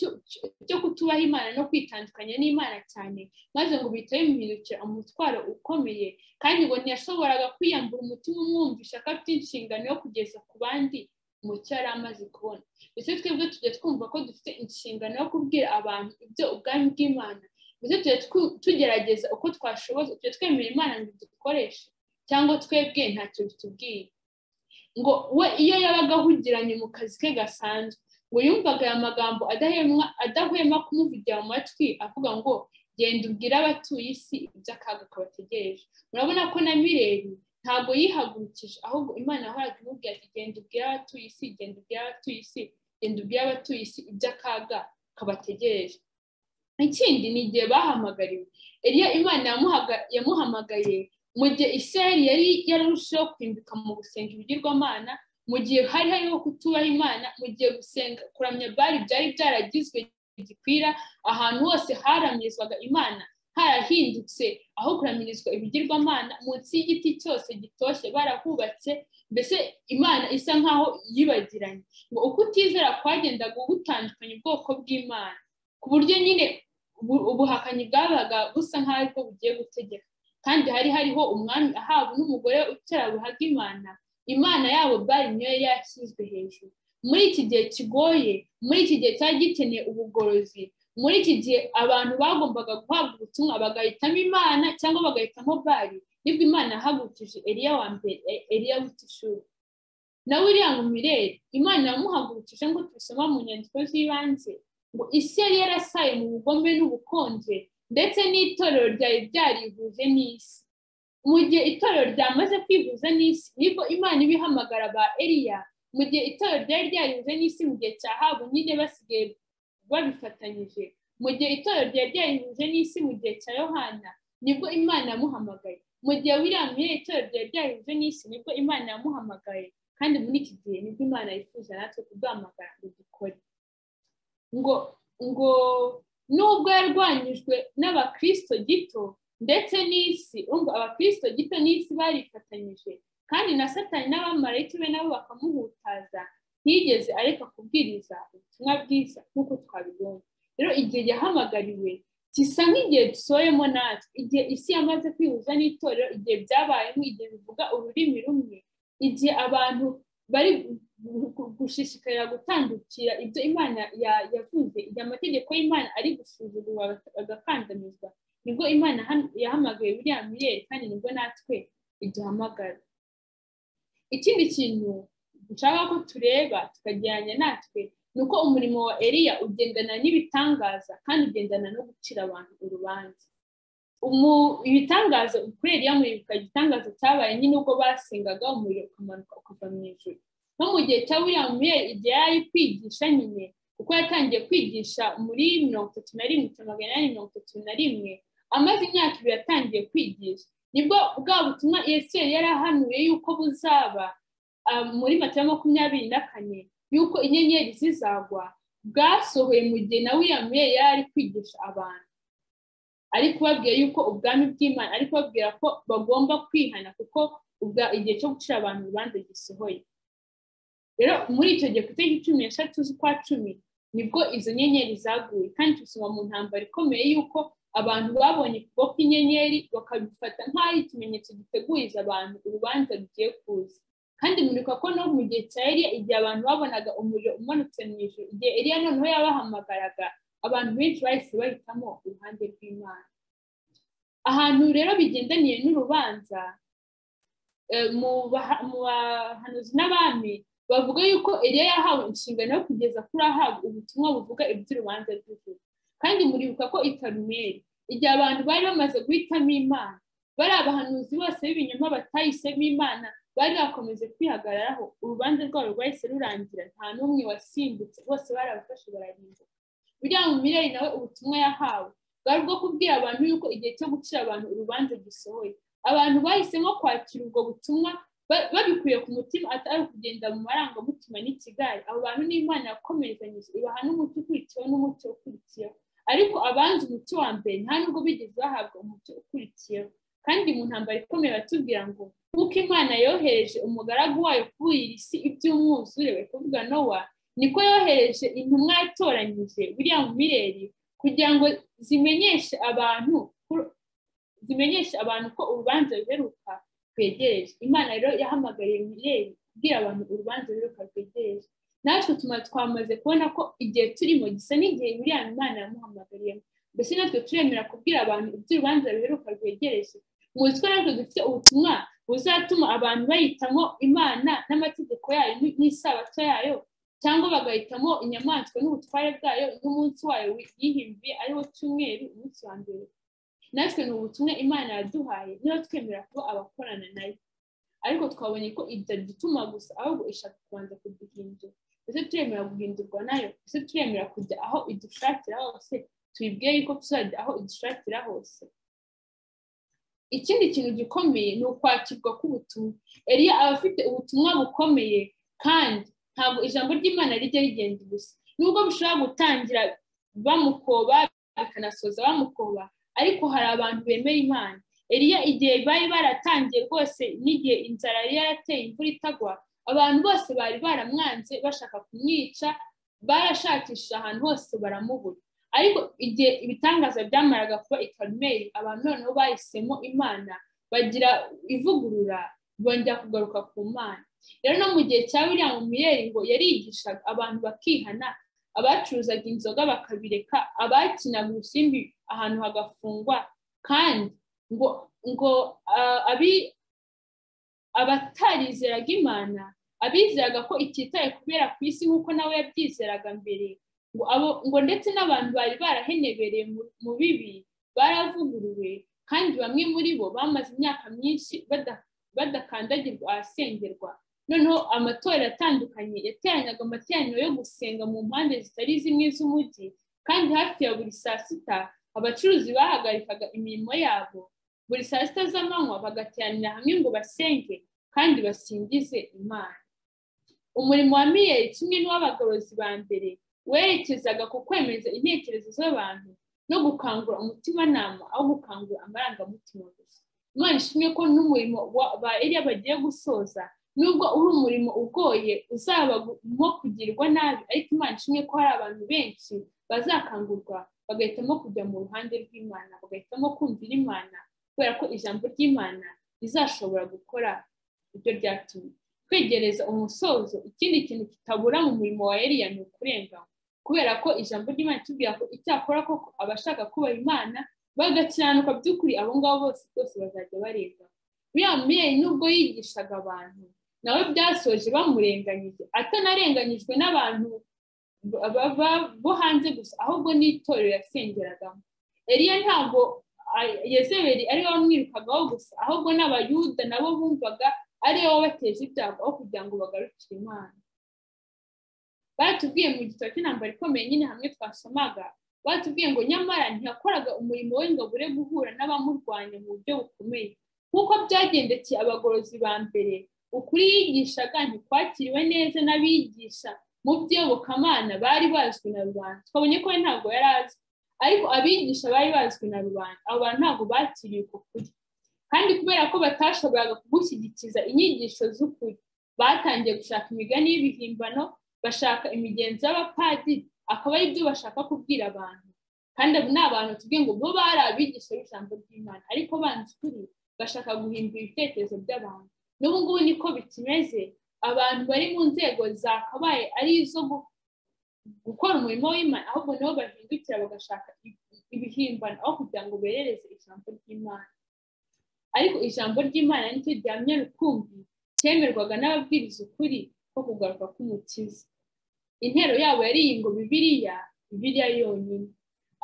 S1: cyo kutubaha imana no kwitandukanya n'imana cyane maze ngo bihita bimuhindukira umutwaro ukomeye kandi ngo ntiyashoboraga kwiyambura umutima umwumvisha ko afite inshingano yo kugeza ku bandi umucyo yari amaze kubona ndetse twebwe tujya twumva ko dufite inshingano yo kubwira abantu ibyo ubwami bw'imana ndetse tujya tugerageza uko twashoboza tujya twemera imana ngo dukoreshe cyangwa twebwe ntacyo bitubwiye ngo we iyo yabaga ahugiranye mu kazi ke gasanzwe ngo yumvaga aya magambo adahwema kumuvugira mu matwi avuga ngo genda ubwire abatuye isi iby'akaga kabategereje murabona ko na mireri ntabwo yihagurukije ahubwo imana yahoraga imubwira ati genda ubwire abatuye isi genda ubwire abatuye isi genda ubwire abatuye isi iby'akaga kabategereje ikindi ni igihe bahamagariwe eriya imana yamuhamagaye mu gihe isirayeli yari yararushijeho kwimbika mu gusenga ibigirwamana mu gihe hari hariho kutubaha imana mu gihe gusenga kuramya bari byari byaragizwe gikwira ahantu hose haramyizwaga imana harahindutse aho kuramirizwa ibigirwamana munsi y'igiti cyose gitoshye barahubatse mbese imana isa nkaho yibagiranye ngo uko utizera kwagendaga gutandukanya ubwoko bw'imana ku buryo nyine ubuhakanyi bwabaga busa nk'aho ariko bugiye gutegeka kandi hari hariho umwami ahabwa n'umugore utarabuhaga imana imana yabo bari niyo yari yashyizwe hejuru muri iki gihe kigoye muri iki gihe cyari gikeneye ubugorozi muri iki gihe abantu bagombaga guhabwa ubutumwa bagahitamo imana cyangwa bagahitamo bari nibwo imana yahagurukije eriya wa mbere eriya w'itishuri nawe uriya ngo mirere imana yamuhagurukije ngo tubisoma mu nyandiko z'ibanze ngo isi yari yarasaye mu bugome n'ubukonje ndetse n'itorero ryari ryarihuje n'isi mu gihe itorero ryamaze kwihuza n'isi nibwo imana ibihamagara ba eriya mu gihe itorero ryari ryarihuje n'isi mu gihe cya habu nyine basigaye babifatanyije mu gihe itorero ryari ryarihuje n'isi mu gihe cya yohana nibwo imana yamuhamagaye mu gihe william yari itorero ryari ryarihuje n'isi nibwo imana yamuhamagaye kandi muri iki gihe nibwo imana yifuza natwe kuduhamagara ngo dukore ngo ngo nubwo yarwanyijwe n'abakristo gito ndetse n'isi ubwo abakristo gito n'isi barifatanyije kandi na satani n'abamarayika be nabo bakamuhutaza ntiyigeze areka kubwiriza ubutumwa bwiza nk'uko twabibonye rero igihe yahamagariwe gisa nk'igihe dusohoyemo natwe igihe isi yamaze kwihuza n'itorero igihe byabayemo igihe bivuga ururimi rumwe igihe abantu bari gushishikarira gutandukira ibyo imana yavuze igihe amategeko y'imana ari gusuzugurwa agakandamizwa nibwo imana yahamagaye buriya miyeri kandi nibwo natwe iduhamagara ikindi kintu dushaka ko tureba tukagereranya natwe ni uko umurimo wa eriya ugendana n'ibitangaza kandi ugendana no gucira abantu urubanza ibitangaza kuri eriya muribuka igitangaza cyabaye nyine ubwo basengaga umuriro ukamanuka ukava mu ijoro no mu gihe cya william miyeri igihe yari kwigisha nyine kuko yatangiye kwigisha muri mirongo itatu na rimwe cyangwa magana inani mirongo itatu na rimwe amaze imyaka ibiri atangiye kwigisha nibwo bwa butumwa yesu yari ahanuye yuko buzaba muri mata makumyabiri na kane yuko inyenyeri zizagwa bwasohoye mu gihe na william miyeri yari ari kwigisha abantu ari kubabwira yuko ubwami bw'imana ari kubabwira ko bagomba kwihana kuko igihe cyo gucira abantu urubanza gisohoye rero muri icyo gihe ku itariki cumi n'eshatu z'ukwa cumi nibwo izo nyenyeri zaguye kandi dusoma mu ntambaro ikomeye y'uko abantu babonye ukuboko kw'inyenyeri bakabifata nk'aho ikimenyetso giteguriza abantu urubanza rugiye kuza kandi murika ko no mu gihe cya eriya igihe abantu babonaga umuriro umanutse mu ijoro igihe eriya noneho yabahamagaraga abantu benshi bahise bahitamo uruhande rw'imana ahantu rero bigendaniye n'urubanza mu bahanuzi n'abami bavuga yuko eriya yahawe inshingano yo kugeza kuri ahabwa ubutumwa buvuga iby'urubanza rw'ijoro kandi muribuka ko ikarumeri igihe abantu bari bamaze guhitamo imana bari abahanuzi bose b'ibinyoma batahisemo imana bari bakomeje kwihagararaho urubanza rwabo rwahise rurangira nta n'umwe wasimbutse bose barabafashe bararimbuka buriya mu mirire nawe ubutumwa yahawe bwari bwo kubwira abantu yuko igihe cyo gucira abantu urubanza gisohoye abantu bahisemo kwakira ubwo butumwa babikuye ku mutima atari kugenda mu marangamutima n'ikigali abo bantu n'imana yakomerezanyije ibaha n'umuti ukurikiyeho n'umuti ukurikiyeho ariko abanzi umuti wa mbere nta nubwo bigeze bahabwa umuti ukurikiyeho kandi mu ntambaro ikomeye batubwira ngo nk'uko imana yohereje umugaragu wayo kubuyira isi iby'umwuzure bari kuvuga nowa niko yohereje intumwa yatoranyije buriya mu mireri kugira ngo zimenyeshe abantu zimenyeshe abantu ko urubanza ruheruka rwegereje imana rero yahamagariye mireri kubwira abantu urubanza ruheruka rwegereje natwe tuma twamaze kubona ko igihe turimo gisa n'igihe buriya imana yamuhamagariyemo mbese natwe turemera kubwira abantu iby'urubanza ruheruka rwegereje muzi ko natwe dufite ubutumwa buzatuma abantu bahitamo imana n'amategeko yayo n'isabato yayo cyangwa bagahitamo inyamaswa n'ubutware bwayo n'umunsi wayo yihimbiye ariwo cyumweru umunsi wa mbere natwe ni ubutumwa imana yaduhaye niba twemera kuba abakorana nayo ariko twabonye ko ibyo dutuma gusa ahubwo ishaka kubanza kuduhindura ndetse turemera guhindurwa nayo ndetse turemera kujya aho idushakira hose tuyibwiye yuko tuzajya aho idushakira hose ikindi kintu gikomeye ni ukwakirwa k'ubutumwa eriya aba afite ubutumwa bukomeye kandi ntabwo ijambo ry'imana rijya rigenda gusa nubwo bishobora gutangira bamukoba bikanasoza bamukoba ariko hari abantu bemera imana eriya igihe bari baratangiye rwose n'igihe inzara yari yarateye imvura itagwa abantu bose bari baramwanze bashaka kumwica barashakisha ahantu hose baramubura ariko igihe ibitangaza byamaraga kuba ikarumeri abantu noneho bahisemo imana bagira ivugurura bongera kugaruka ku mana rero no mu gihe cya william miyeri ngo yarigishaga abantu bakihana abacuruzaga inzoga bakabireka abakinaga urusimbi ahantu hagafungwa kandi ngo ngo abatarizeraga imana abizeraga ko ititaye kubera ku isi nk'uko nawe yabyizeraga mbere ngo ndetse n'abantu bari barahenebereye mu bibi baravuguruwe kandi bamwe muri bo bamaze imyaka myinshi badakandagirwa ahasengerwa noneho amatorero atandukanye yateranyaga amateraniro yo gusenga mu mpande zitari zimwe z'umujyi kandi hafi ya buri saa sita abacuruzi bahagarikaga imirimo yabo buri saa sita z'amanywa bagateranira hamwe ngo basenge kandi basingize imana umurimo wa miliyari kimwe n'uw'abagorozi ba mbere werekezaga ku kwemeza intekerezo z'abantu no gukangura umutimanama aho gukangura amarangamutima gusa imana ishimwe ko n'umurimo ba eriya bagiye gusoza nubwo uri umurimo ugoye uzabamo kugirwa nabi ariko imana ishimwe ko hari abantu benshi bazakangurwa bagahitamo kujya mu ruhande rw'imana bagahitamo kumvira imana kubera ko ijambo ry'imana rizashobora gukora ibyo ryatumye kwegereza umusozo ikindi kintu kitabura mu murimo wa eriya ni ukurenganywa kubera ko ijambo ry'imana itubwira ko icyakora koko abashaka kubaha imana bagakiranuka by'ukuri abo ngabo bose rwose bazajya barenga biriya mubyeyi nubwo yigishaga abantu nawe byasoje bamurenganyije atanarenganyijwe n'abantu bo hanze gusa ahubwo n'itorero yasengeragamo eriya ntabwo yezeberi ari we wamwirukagaho gusa ahubwo n'abayuda nabo bumvaga ari bo bateje ibyago aho kugira ngo bagarukire imana batubwiye mu gitabo cy'intambara ikomeye nyine hamwe twasomaga batubwiye ngo nyamara ntiyakoraga umurimo we ngo abure guhura n'abamurwanya mu buryo bukomeye nk'uko byagendekeye abagorozi ba mbere ukuri yigishaga ntikwakiriwe neza n'abigisha mu by'eyobokamana bari bazwi na rubanda twabonye ko we ntabwo yari azi ariko abigisha bari bazwi na rubanda abo bantu ntabwo bakiriye uko kuri kandi kubera ko batashoboraga kugushyigikiza inyigisho z'ukuri batangiye gushaka imigani y'ibihimbano bashaka imigenzo y'abapadiri akaba ari byo bashaka kubwira abantu kandi abo ni abantu tuvuge ngo bo bari abigisha b'ijambo ry'imana ariko banzi ukuri bashaka guhindura ibitekerezo by'abantu n'ubu ngubu niko bikimeze abantu bari mu nzego zakabaye ari izo gukora umurimo w'imana ahubwo nabo bahindukira bagashaka ibihimbano aho kugira ngo berereze ijambo ry'imana ariko ijambo ry'imana nicyo gihamya rukumbi cyemerwaga n'ababwiriza ukuri ko kugaruka k'umukiza intero yabo yari iyi ngo bibiriya bibiriya yonyine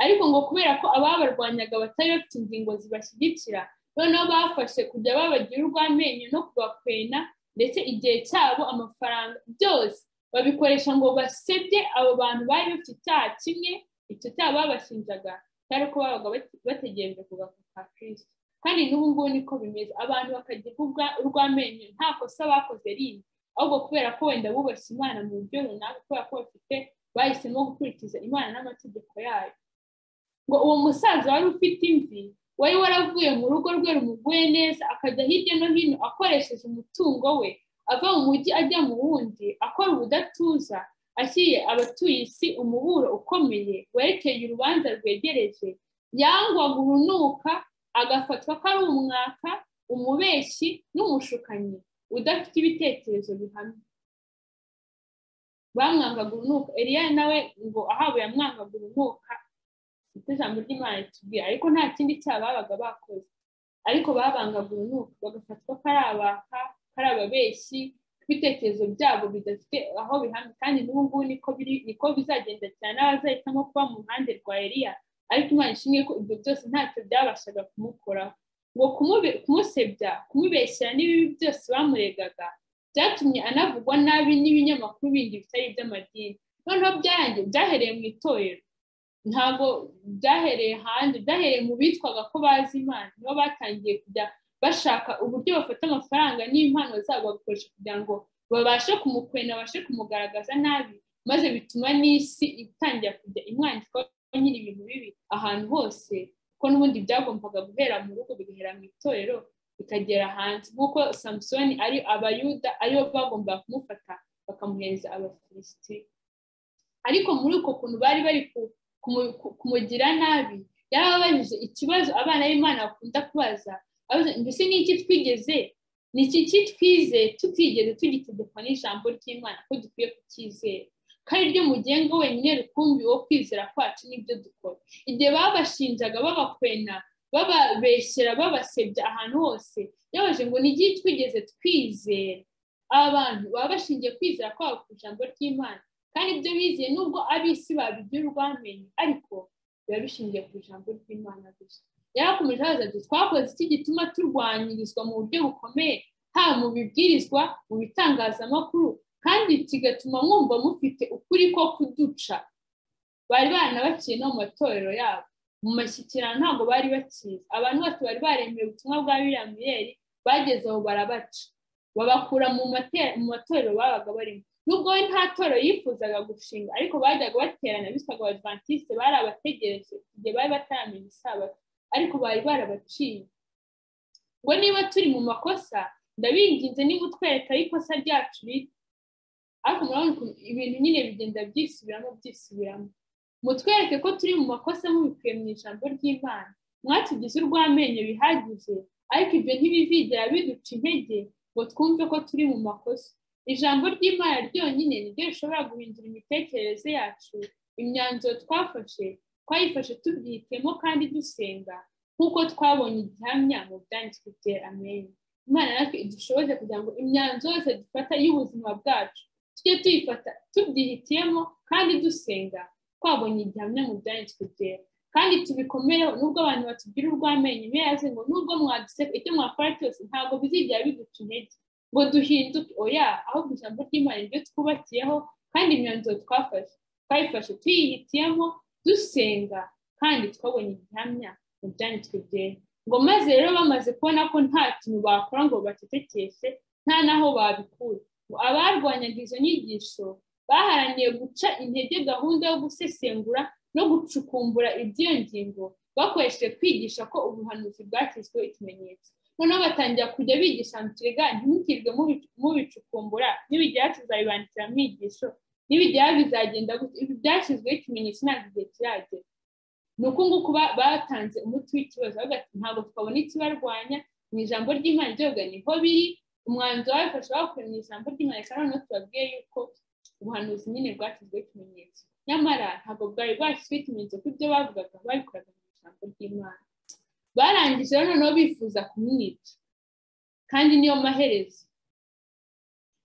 S1: ariko ngo kubera ko ababarwanyaga batari bafite ingingo zibashyigikira noneho bafashe kujya babagira urw'amenyo no kubakwena ndetse igihe cyabo amafaranga byose babikoresha ngo basebye abo bantu bari bafite icyaha kimwe icyo cyaha babashinjaga cyari uko babaga bategereje kugaruka kwa kirisito kandi n'ubu ngubu niko bimeze abantu bakagirwa urw'amenyo nta kosa bakoze rindi ahubwo kubera ko wenda bubashye imana mu buryo runaka kubera ko bafite bahisemo gukurikiza imana n'amategeko yayo ngo uwo musaza wari ufite imvi wari waravuye mu rugo rwe rumuguye neza akajya hirya no hino akoresheje umutungo we ava mu mujyi ajya mu wundi akora ubudatuza ashyiriye abatuye isi umuburo ukomeye werekeye urubanza rwegereje yangwaga urunuka agafatwa ko ari umwaka umubeshyi n'umushukanyi udafite ibitekerezo bihamye bamwangaga urunuka eriya nawe ngo ahawe yamwangaga urunuka icyo ijambo ry'imana ritubwira ariko nta kindi cyaha babaga bakoze ariko babangaga urunuka bagafatwa ko ari abaka ko ari ababeshyi ibitekerezo byabo bidafite aho bihamye kandi n'ubu ngubu niko biri niko bizagenda cyane abazahitamo kuba mu ruhande rwa eriya ariko imana ishimwe ko ibyo byose ntacyo byabashaga kumukoraho ngo kumusebya kumubeshyira n'ibibi byose bamuregaga byatumye anavugwa nabi n'ibinyamakuru bindi bitari iby'amadini noneho byarangiye byahereye mu itorero ntabwo byahereye hanze byahereye mu bitwaga ko bazi imana nibo batangiye kujya bashaka uburyo bafata amafaranga n'impano zabo bagakoresha kugira ngo babashe kumukwena babashe kumugaragaza nabi maze bituma n'isi itangira kujya imwandikaho nyiri ibintu bibi ahantu hose kuko n'ubundi byagombaga guhera mu rugo bigahera mu itorero bikagera hanze nk'uko samusoni ari abayuda aribo bagombaga kumufata bakamuhereza abafilisiti ariko muri uko kuntu bari bari kumugira nabi yarababajije ikibazo abana b'imana bakunda kubaza mbese ni iki twigeze ni iki kitwize tutigeze tugitegekwa n'ijambo ry'imana ko dukwiye kucyizera kandi ryo mugenga wenyine rukumbi wo kwizera kwacu n'ibyo dukora igihe babashinjaga babakwena bababeshyera babasebya ahantu hose yabaje ngo n'igihe twigeze twizera abantu baba bashingiye kwizera kwabo ku ijambo ry'imana kandi ibyo bizeye nubwo ab'isi babigira urwamenye ariko biba bishingiye ku ijambo ry'imana gusa yarakomeje abaza ati twakoze iki gituma turwanyirizwa mu buryo bukomeye haba mu bibwirizwa mu bitangazamakuru kandi kigatuma mwumva mufite ukuri ko kuduca bari baranabakiye no mu matorero yabo mu mashyikirano ntabwo bari bakizi abantu bose bari baremeye ubutumwa bwa biriya miyeri bageze aho barabaca babakura mu matorero babaga barimo nubwo we nta toro yifuzaga gushinga ariko bajyaga baterana bitwaga abadivantisite bari abategereje igihe bari bataramenya isabato ariko bari barabaciye ngo niba turi mu makosa ndabinginze niba utwereka aho ikosa ryacu riri ariko murabona ukuntu ibintu nyine bigenda byisubiramo byisubiramo mutwereke ko turi mu makosa mubikuye mu ijambo ry'imana mwatugize urw'amenyo bihagije ariko ibyo ntibizigera biduca intege ngo twumve ko turi mu makosa ijambo ry'imana ryonyine niryo rishobora guhindura imitekerereze yacu imyanzuro twafashe twayifashe tubyitemo kandi dusenga nk'uko twabonye igihamya mu byanditswe byera amenyo imana natwe idushoboze kugira ngo imyanzuro yose dufata y'ubuzima bwacu tujye tuyifata tubyihitiyemo kandi dusenga twabonye igihamya mu byanditswe byera kandi tubikomereho nubwo abantu batubwira urw'amenyo yazi ngo nubwo mwaduseka icyo mwakora cyose ntabwo bizigera biguca intege ngo duhinduke oya ahubwo ijambo ry'imana ryo twubakiyeho kandi imyanzuro twafashe twayifashe tuyihitiyemo dusenga kandi twabonye igihamya mu byanditswe byera ngo maze rero bamaze kubona ko nta kintu bakora ngo bacecekeshe nta n'aho babikura ngo abarwanyaga izo nyigisho baharaniye guca intege gahunda yo gusesengura no gucukumbura iby'iyo ngingo bakoresheje kwigisha ko ubuhanuzi bwashyizweho ikimenyetso noneho batangira kujya bigisha mu kirega ntimukirwe mubicukumbura nibigera tuzabibandikira mu migisho nibigera bizagenda ibi byashyizweho ikimenyetso ntabwo igihe kiragera ni uku nguku batanze umuti w'ikibazo ntabwo twabona ikibarwanya mu ijambo ry'imana ryoga niho biri umwanzuro wabifashe bakuye mu ijambo ry'imana risa noneho tubabwiye yuko ubuhanuzi nyine bwashyizweho ikimenyetso nyamara ntabwo bwari bwashyizweho ikimenyetso ko ibyo bavugaga babikoraga mu ijambo ry'imana barangije noneho bifuza kumwica kandi niyo maherezo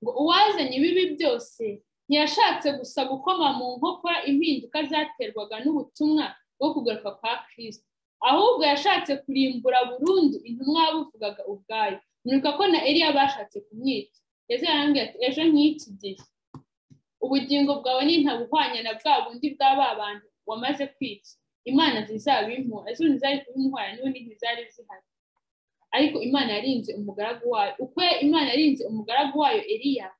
S1: ngo uwazanye ibibi byose ntiyashatse gusa gukoma mu nkokora impinduka zaterwaga n'ubutumwa bwo kugaruka kwa kirisito ahubwo yashatse kurimbura burundu intumwa yabuvugaga ubwayo murika ko na eriya bashatse kumwica yazarambwira ati ejo nk'iki gihe ubugingo bwawe ni ntabuhwanya na bwa bundi bwa ba bantu wamaze kwica imana zizabimura izo ntizari kubimuhora niba ntizari zihari ariko imana yarinze umugaragu wayo uko imana yarinze umugaragu wayo eriya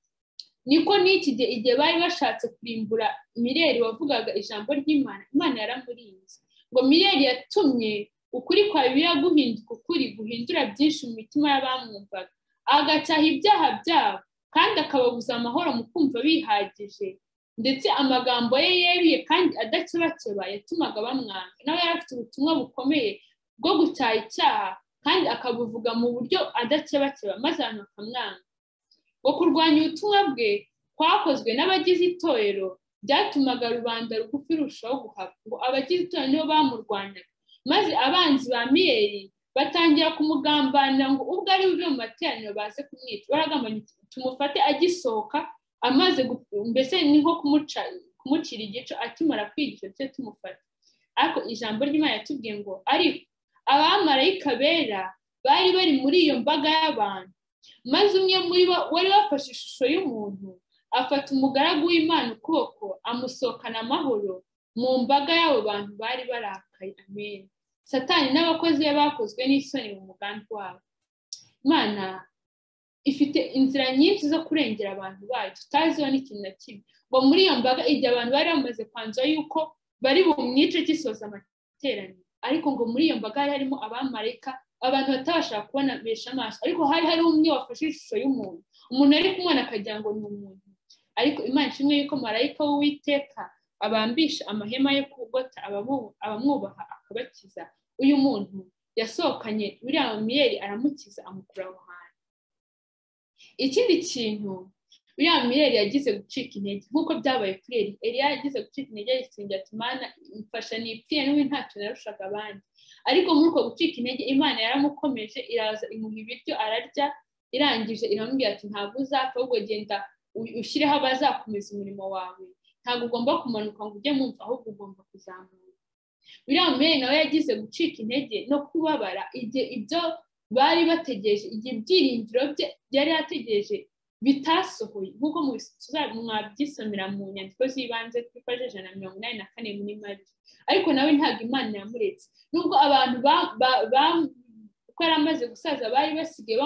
S1: niko n'iki gihe igihe bari bashatse kurimbura mireri wavugaga ijambo ry'imana imana yaramurinze ngo mireri yatumye ukuri kwa bibiliya guhinduka ukuri guhindura byinshi mu mitima y'abamwumvaga agacyaha ibyaha byabo kandi akababuza amahoro mu kumva bihagije ndetse amagambo ye yeruye kandi adakebakeba yatumaga bamwanga nawe yari afite ubutumwa bukomeye bwo gucyaha icyaha kandi akabuvuga mu buryo adakebakeba maze abantu bakamwanga ngo kurwanya ubutumwa bwe kwakozwe n'abagize itorero byatumaga rubanda rugufi rushaho guhaba ngo abagize itorero nibo bamurwanyaga maze abanzi ba miyeri batangira kumugambanira ngo ubwo ari buve mu materaniro baze kumwica baragambanya tumufate agisohoka amaze mbese ni nko kumucira igico akimara kwigisha tujye tumufata ariko ijambo ry'imana yatubwiye ngo ariko abamarayika bera bari bari muri iyo mbaga y'abantu maze umwe muri bo wari wafashe ishusho y'umuntu afata umugaragu w'imana ukuboko amusohokana amahoro mu mbaga y'abo bantu bari barakaye amenyo satani n'abakozi be bakozwe n'isoni mu mugambi wabo imana ifite inzira nyinshi zo kurengera abantu bayo tutaziho n'ikintu na kimwe ngo muri iyo mbaga igihe abantu bari bamaze kwanzura yuko bari bumwice gisoza amateraniro ariko ngo muri iyo mbaga hari harimo abamarayika abantu batabasha kubona besha amaso ariko hari hari umwe wafashe ishusho y'umuntu umuntu yari kumubona akagira ngo ni umuntu ariko imana ishimwe yuko marayika w'uwiteka abambisha amahema yo kugota abamwubaha akabakiza uyu muntu yasohokanye buriya miyeri aramukiza amukura aho hantu ikindi kintu uriya miyeri yagize gucika intege nk'uko byabaye kuri eri eriya yagize gucika intege yisengera ati imana imfasha nipfire n'ubu ntacyo narushaga abandi ariko muri uko gucika intege imana yaramukomeje iraza imuha ibiryo ararya irangije iramubwira ati ntabwo uzapfa ahubwo genda ushyireho abazakomeza umurimo wawe ntabwo ugomba kumanuka ngo ujye mumva ahubwo ugomba kuzamuka uriya miyeri nawe yagize gucika intege no kubabara igihe ibyo bari bategereje igihe ibyiringiro bye yari yategereje bitasohoye nk'uko mwabyisomera mu nyandiko z'ibanze twifashe ijana na mirongo inani na kane muri mari ariko nawe ntabwo imana yamuretse nubwo abantu uko yari amaze gusaza bari basigaye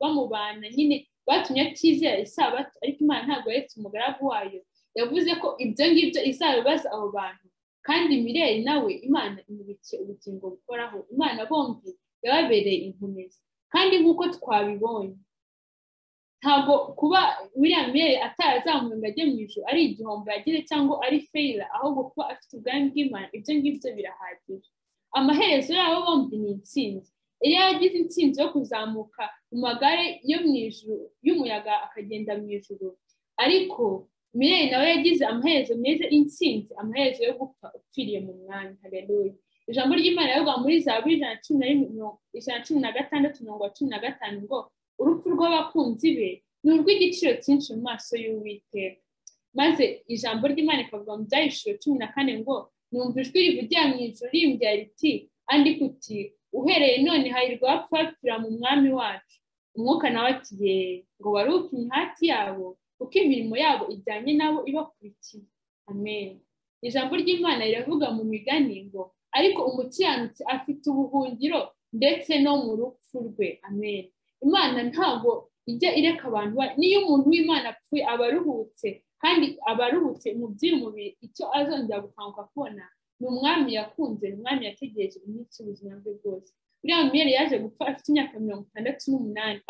S1: bamubana nyine batumye atizera isabato ariko imana ntabwo yaretse umugaragu wayo yavuze ko ibyo ngibyo izabibaza abo bantu kandi mireli nawe imana imubikiye ubugingo bukoraho imana bombi yababereye inkomezi kandi nk'uko twabibonye ntabwo kuba william mireli atarazamuwe ngo ajye mu ijoro ari igihombo yagize cyangwa ari feyira ahubwo kuba afite ubwami bw'imana ibyo ngibyo birahagije amaherezo yabo bombi ni intsinzi iyo yagize intsinzi yo kuzamuka mu magare yo mu ijoro y'umuyaga akagenda mu ijoro ariko mireli nawe yagize amaherezo meza intsinzi amaherezo yo gupfa upfiriye mu mwanya hareruye ijambo ry'imana rivuga muri za buri ijana na cumi na gatandatu mirongo cumi na gatanu ngo urupfu rw'abakunzi be ni urw'igiciro cyinshi mu maso y'uwiteka maze ijambo ry'imana rikavuga mu byahishije cumi na kane ngo numva ijwi rivugira mu ijoro rimbya riti andika uti uhereye none hahirwa bapfa bapfira mu mwami wacu umwuka nawe ati yeee ngo waruke imihati yabo kuko imirimo yabo ijyanye nabo ibakurikiye amen ijambo ry'imana riravuga mu migani ngo ariko umukiranutsi afite ubuhungiro ndetse no mu rupfu rwe amen imana ntabwo ijya ireka abantu niyo umuntu w'imana apfuye aba aruhutse kandi aba aruhutse mu by'umubiri icyo azongera gukanguka kubona ni umwami yakunze ni umwami yategereje iminsi y'ubuzima bwe bwose uriya miyeri yaje gupfa afite imyaka mirongo itandatu n'umunani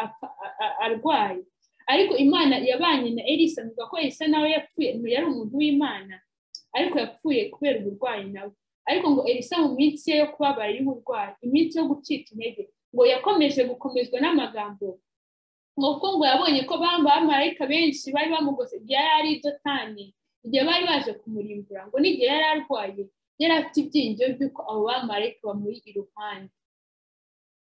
S1: arwaye ariko imana yabanye na elisa avuga ko elisa nawe yapfuye yari umuntu w'imana ariko yapfuye kubera uburwayi nawe ariko ngo elisa mu minsi ye yo kubabara y'uburwayi iminsi yo gucika intege ngo yakomeje gukomezwa n'amagambo ngo kuko ngo yabonye ko bambaye abamarayika benshi bari bamugose igihe yari ari dotani igihe bari baje kumurimbura ngo n'igihe yari arwaye yari afite ibyiringiro by'uko abo bamarayika bamuri iruhande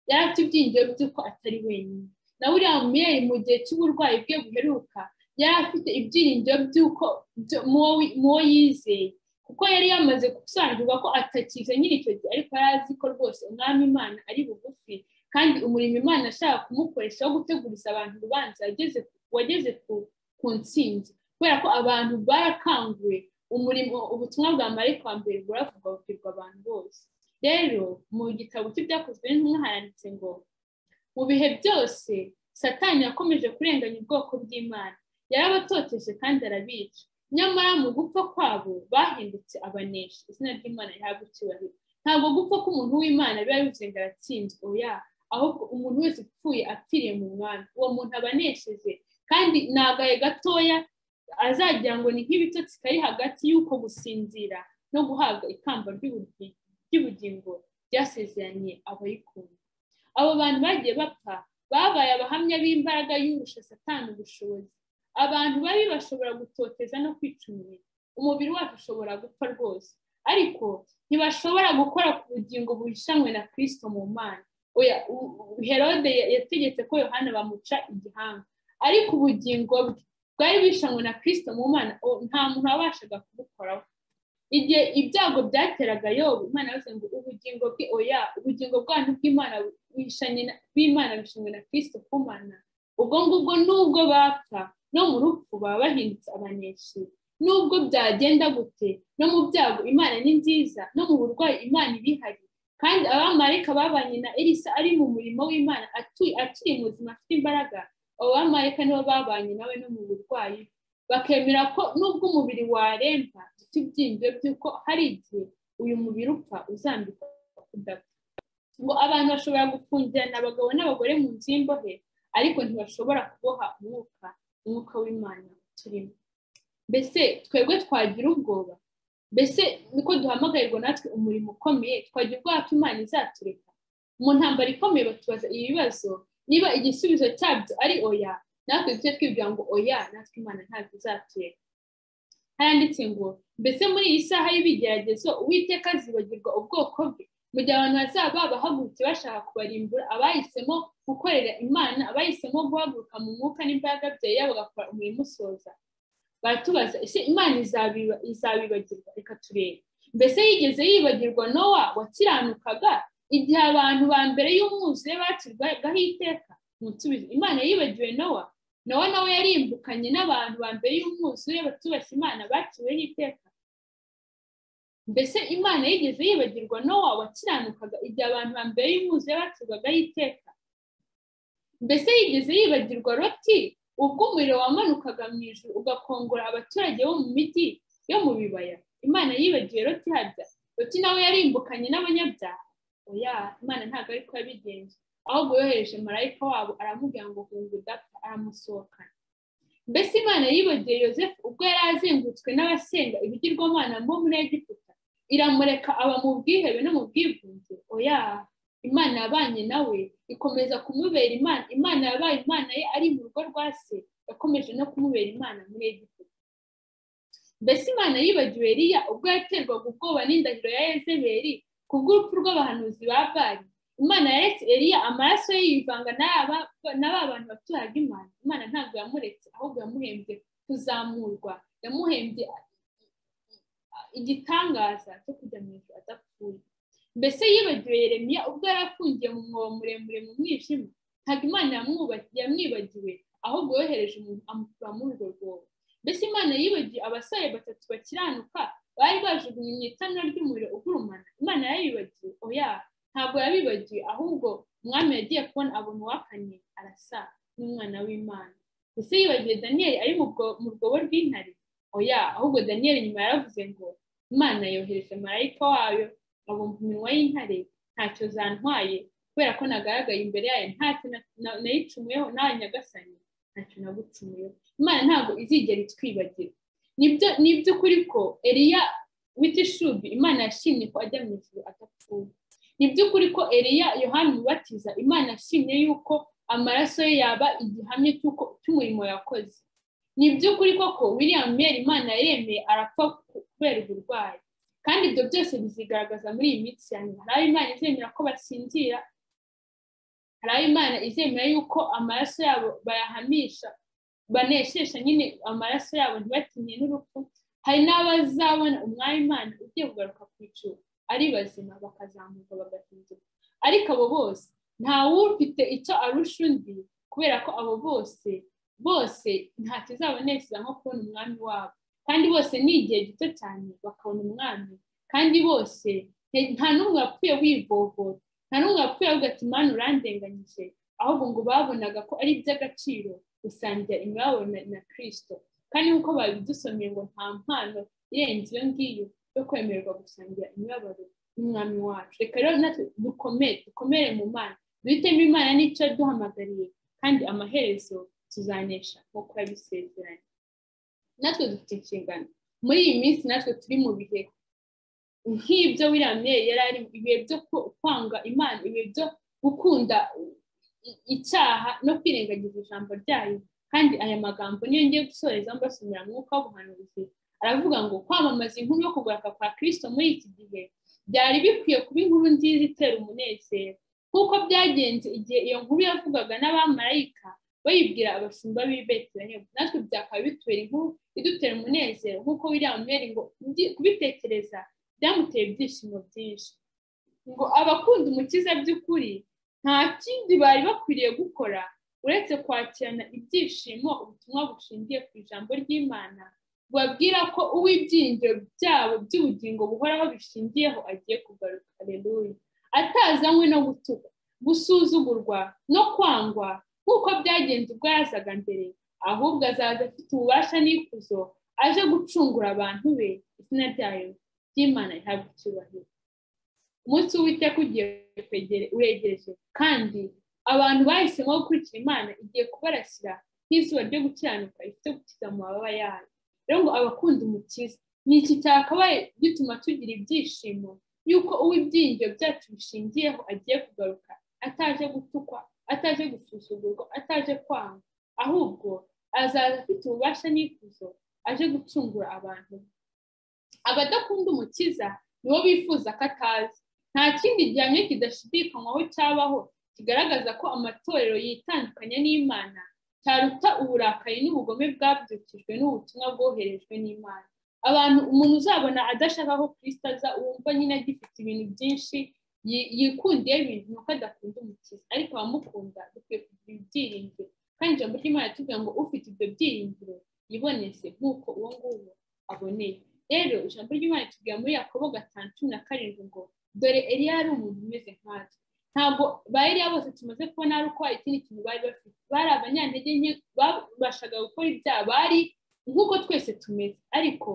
S1: yari afite ibyiringiro by'uko atari wenyine na buriya miyeri mu gihe cy'uburwayi bwe buheruka yari afite ibyiringiro by'uko mu wo yizeye kuko yari yamaze gusobanukirwa ko atakize nyiri icyo gihe ariko yari azi ko rwose umwami imana ari bugufi kandi umurimo imana ashaka kumukoresha wo guteguriza abantu urubanza wageze ku ntsinzi kubera ko abantu barakanguwe umurimo ubutumwa bwa marayika wa mbere buravuga bubwirwa abantu bose rero mu gitabo cy'ibyakozwe n'intumwa haranditse ngo mu bihe byose satani yakomeje kurenganya ubwoko bw'imana yarabatoteze kandi arabica nyamara mu gupfa kwabo bahindutse abaneshi izina ry'imana rihabwa icyubahiro ntabwo gupfa k'umuntu w'imana biba bivuze ngo aratsinzwe oya ahubwo umuntu wese upfuye apfiriye mu mwami uwo muntu abanesheje kandi ni agahe gatoya azagira ngo ni nk'ibitotsi kari hagati y'uko gusinzira no guhabwa ikamba ry'ubugingo ryasezeranye abayikunda abo bantu bagiye bapfa babaye abahamya b'imbaraga y'urusha satani ubushobozi abantu babi bashobora gutoteza no kwica umubiri umubiri wacu ushobora gupfa rwose ariko ntibashobora gukora ku bugingo buhishanwe na kirisito mu mana herode yategetse ko yohana bamuca igihanga ariko ubugingo bwe bwari bwishanwe na kirisito mu mana nta muntu wabashaga kubukoraho igihe ibyago byateraga yobu imana yose ngo ubugingo bwe oya ubugingo bwanyu bw'imana bw'imana bishanwe na kirisito ku mana ubwo ngubwo nubwo bapfa no mu rupfu baba bahindutse abaneshi nubwo byagenda gute no mu byago imana ni nziza no mu burwayi imana ibihari kandi abamarayika babanye na elisa ari mu murimo w'imana akiri mu buzima afite imbaraga abo bamarayika nibo babanye nawe no mu burwayi bakemera ko nubwo umubiri waremba dufite ibyiringiro by'uko hari igihe uyu mubiri upfa uzambikwa kudapfa ngo abantu bashobora gufungirana abagabo n'abagore mu nzu y'imbohe ariko ntibashobora kuboha umwuka umwuka w'imana turimo mbese twebwe twagira ubwoba mbese niko duhamagarirwa natwe umurimo ukomeye twagira ubwoba ko imana izatureka mu ntambaro ikomeye batubaza ibi bibazo niba igisubizo cyabyo ari oya natwe tujye twibwira ngo oya natwe imana ntabwo izatureka haranditse ngo mbese muri iyi saha y'ibigeragezo uwiteka azibagirwa ubwoko bwe mu gihe abantu bazaba babahagurutse bashaka kubarimbura abahisemo gukorera imana abahisemo guhaguruka mu mwuka n'imbaraga byayo bagakora umurimo usoza baratubaza ese imana izabibagirwa reka turebe mbese yigeze yibagirwa nowa wakiranukaga igihe abantu ba mbere y'umwuzure bacirwagaho iteka musubizo imana yibagiwe nowa nowa nawe yarimbukanye n'abantu ba mbere y'umwuzure batubashye imana baciweho iteka mbese imana yigeze yibagirwa nowa wakiranukaga igihe abantu ba mbere y'umwuzure bacirwagaho iteka mbese yigeze yibagirwa roti ubwo umuriro wamanukaga mu ijuru ugakongora abaturage bo mu mijyi yo mu bibaya imana yibagiwe roti habya roti nawe yarimbukanye n'abanyabyaha oya imana ntabwo ari ko yabigenje ahubwo yohereje marayika wabo aramubwira ngo hunga udapfa aramusohokana mbese imana yibagiwe yosefu ubwo yari azengurutswe n'abasenga ibigirwamana bo muri egiputa iramureka aba mu bwihebe no mu bwigunge oya imana yabanye nawe ikomeza kumubera imana imana yabaye imana ye ari mu rugo rwa se yakomeje no kumubera imana muri egiputa mbese imana yibagiwe riya ubwo yaterwaga ubwoba n'indahiro ya ezeberi ku bw'urupfu rw'abahanuzi ba bari imana yaretse eriya amaraso ye yivanga na ba bantu baturaga imana imana ntabwo yamuretse ahubwo yamuhembye kuzamurwa yamuhembye igitangaza cyo kujya mu ijoro adapfuye mbese yibagiwe yeremiya ubwo yari afungiye mu mwobo muremure mu mwijima ntabwo imana yamwibagiwe ahubwo yohereje umuntu amukura muri urwo rwobo mbese imana yibagiwe abasore batatu bakiranuka bari bajugunye mu itanura ry'umuriro ugurumana imana yayibagiwe oya ntabwo yabibagiwe ahubwo umwami yagiye kubona abona uwakanye arasa n'umwana w'imana mbese yibagiwe daniyeli ari mu rwobo rw'intare oya ahubwo daniyeli nyuma yaravuze ngo imana yohereje marayika wayo abumva iminwa y'intare ntacyo zantwaye kubera ko nagaragaye imbere yayo ntacyo nayicumuyeho nawe nyagasanye ntacyo nagucumuyeho imana ntabwo izigera itwibagira ni by'ukuri ko eriya w'itishubi imana yashimye ko ajya mu ijuru adapfuye ni by'ukuri ko eriya yohani mubatiza imana yashimye yuko amaraso ye yaba igihamya cy'umurimo yakoze ni iby'ukuri koko william mary imana yaremeye arapfa kubera uburwayi kandi ibyo byose bizigaragaza muri iyi minsi ya nyuma hari aho imana izemera ko basinzira hari aho imana izemera yuko amaraso yabo bayahamisha baneshesha nyine amaraso yabo ntibatinye n'urupfu hari n'abazabona umwanya imana ugiye kugaruka ku icuru ari bazima bakazamuka bagahinduka ariko abo bose nta wufite icyo arusha undi kubera ko abo bose bose nta kizabanezeza nko kubona umwami wabo kandi bose ni igihe gito cyane bakabona umwami kandi bose nta n'umwe wapfuye wivovora nta n'umwe wapfuye avuga ati mani urandenganyije ahubwo ngo babonaga ko ari iby'agaciro gusangira imibabaro na kirisito kandi nk'uko babidusomeye ngo nta mpano irenze iyo ngiyo yo kwemererwa gusangira imibabaro n'umwami wacu reka rero natwe dukomere dukomere mu mana duhitemo imana n'icyo yaduhamagariye kandi amaherezo tuzanesha nk'uko yabisezeranye natwe dufite inshingano muri iyi minsi natwe turi mu bihe nk'ibyo william yari ari ibihe byo kwanga imana ibihe byo gukunda icyaha no kwirengagiza ijambo ryayo kandi aya magambo niyo ngiye gusoreza mbasomera mwuka w'ubuhanuzi aravuga ngo kwamamaza inkuru yo kugaruka kwa kirisito muri iki gihe byari bikwiye kuba inkuru nziza itera umunezero nk'uko byagenze igihe iyo nkuru yavugaga n'abamarayika bayibwira abashumba b'i betelehemu natwe byakaba bitubera inkuru idutera umunezero nk'uko william mary ngo kubitekereza byamuteye ibyishimo byinshi ngo abakunda umukiza by'ukuri nta kindi bari bakwiriye gukora uretse kwakirana ibyishimo ubutumwa bushingiye ku ijambo ry'imana babwira ko uw'ibyiringiro byabo by'ubugingo buhoraho bishingiyeho agiye kugaruka aleluya atazanywe no gutukwa gusuzugurwa no kwangwa nk'uko byagenze ubwo yazaga mbere ahubwo azaza afite ububasha n'ikuzo aje gucungura abantu be izina ryayo ry'imana rihabwa icyubahiro umunsi w'uwiteka ugiye uregereje kandi abantu bahisemo gukurikira imana igiye kubarasira nk'izuba ryo gukiranuka rifite gukiza mu mababa yayo rero ngo abakunda umukiza ni iki cyakabaye gituma tugira ibyishimo yuko uw'ibyiringiro byacu bishingiyeho agiye kugaruka ataje gutukwa ataje gusuzugurwa ataje kwanga ahubwo azaza afite ububasha n'ikuzo aje gucungura abantu abadakunda umukiza nibo bifuza ko atazi nta kindi gihamya kidashidikanywaho cyabaho kigaragaza ko amatorero yitandukanya n'imana cyaruta uburakari n'ubugome bwabyukijwe n'ubutumwa bwoherejwe n'imana abantu umuntu uzabona adashaka ko kirisita aza wumva nyine agifite ibintu byinshi yikundiye ibintu nuko adakunda umukiza ariko abamukunda dukwiye kugira ibyiringiro kandi ijambo ry'imana yatubwira ngo ufite ibyo byiringiro yiboneze nk'uko uwo nguwo aboneye rero ijambo ry'imana yatubwira muri yakobo gatanu cumi na karindwi ngo dore yari umuntu umeze nkatwe ntabwo bayiriya bose tumaze kubona ari uko ikindi kintu bari bafite bari abanyantege nke babashaga gukora ibyaha bari nk'uko twese tumeze ariko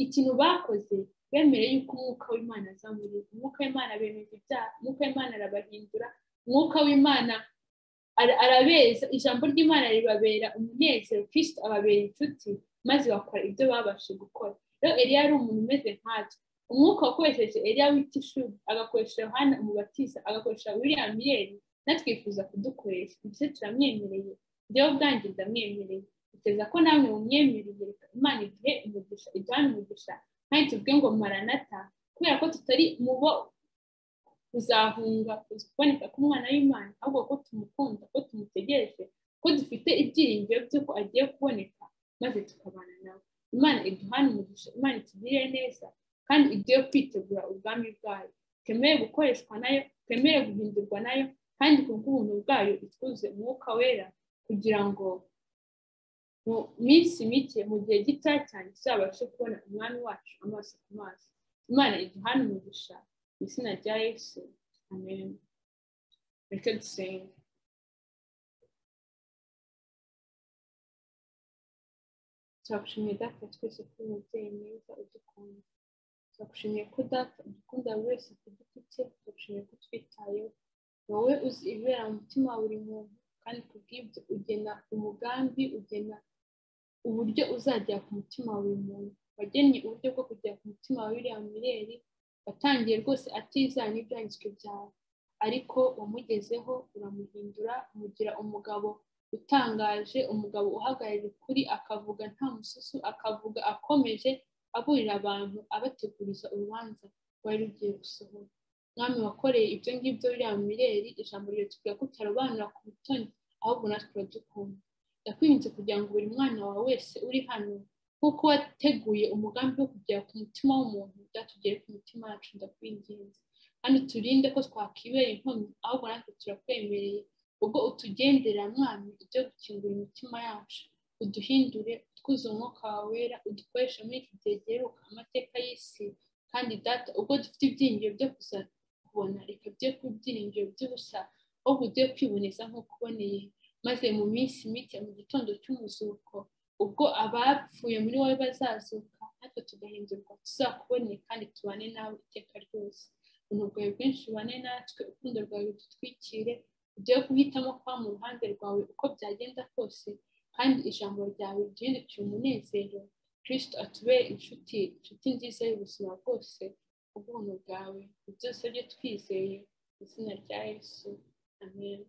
S1: ikintu bakoze bemere yuko umwuka w'imana aza muri umwuka w'imana bemeza ibyaha umwuka w'imana arabahindura umwuka w'imana arabeza ijambo ry'imana ribabera umunezero kirisita ababera inshuti maze bakora ibyo babashe gukora rero eriya yari umuntu umeze nkatwe umwuka wakoresheje eriya wita ishuri agakoresha yohana umubatiza agakoresha william yeri natwifuza kudukoresha ndetse turamwemereye njyewe ubwanjye ndamwemereye biteza ko namwe mumwemereye reka imana igihe umugisha ijyane umugisha kandi tuvuge ngo maranata kubera ko tutari mubo kuzahunga kuboneka k'umwana w'imana ahubwo ko tumukunda ko tumutegereje ko dufite ibyiringiro by'uko agiye kuboneka maze tukabana nawe imana iduhane umugisha imana itugirire neza kandi igiye kwitegura ubwami bwayo twemere gukoreshwa nayo twemere guhindurwa nayo kandi ku bw'ubuntu bwayo itwuze umwuka wera kugira ngo mu minsi mike mu gihe gito cyane tuzabashe kubona umwami wacu amaso ku maso imana iduhane umugisha mu izina rya yesu amen reka dusenge turagushimiye data twese kuri uyu mubyeyi mwiza udukunda turagushimiye ko data udukunda buri wese ku giti cye turagushimiye ko utwitayeho wowe uzi ibibera mu mutima wa buri muntu kandi ku bw'ibyo ugena umugambi ugena uburyo uzagera ku mutima wa buri muntu wagennye uburyo bwo kugera ku mutima wa biriya mireri watangiye rwose atizana n'ibyanditswe byawe ariko wamugezeho uramuhindura umugira umugabo utangaje umugabo uhagarariye ukuri akavuga nta mususu akavuga akomeje aburira abantu abateguriza urubanza rwari rugiye gusohora mwami wakoreye ibyo ngibyo biriya mireri ijambo ryo tugira kutarobanura ku butoni ahubwo natwe turadukunda ndakwinze kugira ngo buri mwana wawe wese uri hano nk'uko wateguye umugambi wo kugera ku mutima w'umuntu byatugere ku mutima wacu ndakwinginze kandi turinde ko twakwibera inkomyi ahubwo natwe turakwemereye ubwo utugendera mwami ibyo gukingura imitima yacu uduhindure utwuze umwuka wawe wera udukoresha muri iki gihe giheruka amateka y'isi kandi data ubwo dufite ibyiringiro byo kuza kubona reka bye kuba ibyiringiro by'ubusa ahubwo ugiye kwiboneza nk'uko uboneye maze mu minsi mike mu gitondo cy'umuzuko ubwo abapfuye muri wowe bazazuka natwe tugahindurwa tuzakubone kandi tubane nawe iteka ryose ubuntu bwawe bwinshi bubane natwe urukundo rwawe dutwikire ugiye guhitamo kuba mu ruhande rwawe uko byagenda kose kandi ijambo ryawe ryindukiye umunezero kirisito atubere inshuti inshuti nziza y'ubuzima bwose ubuntu bwawe byose byo twizeye izina rya yesu amen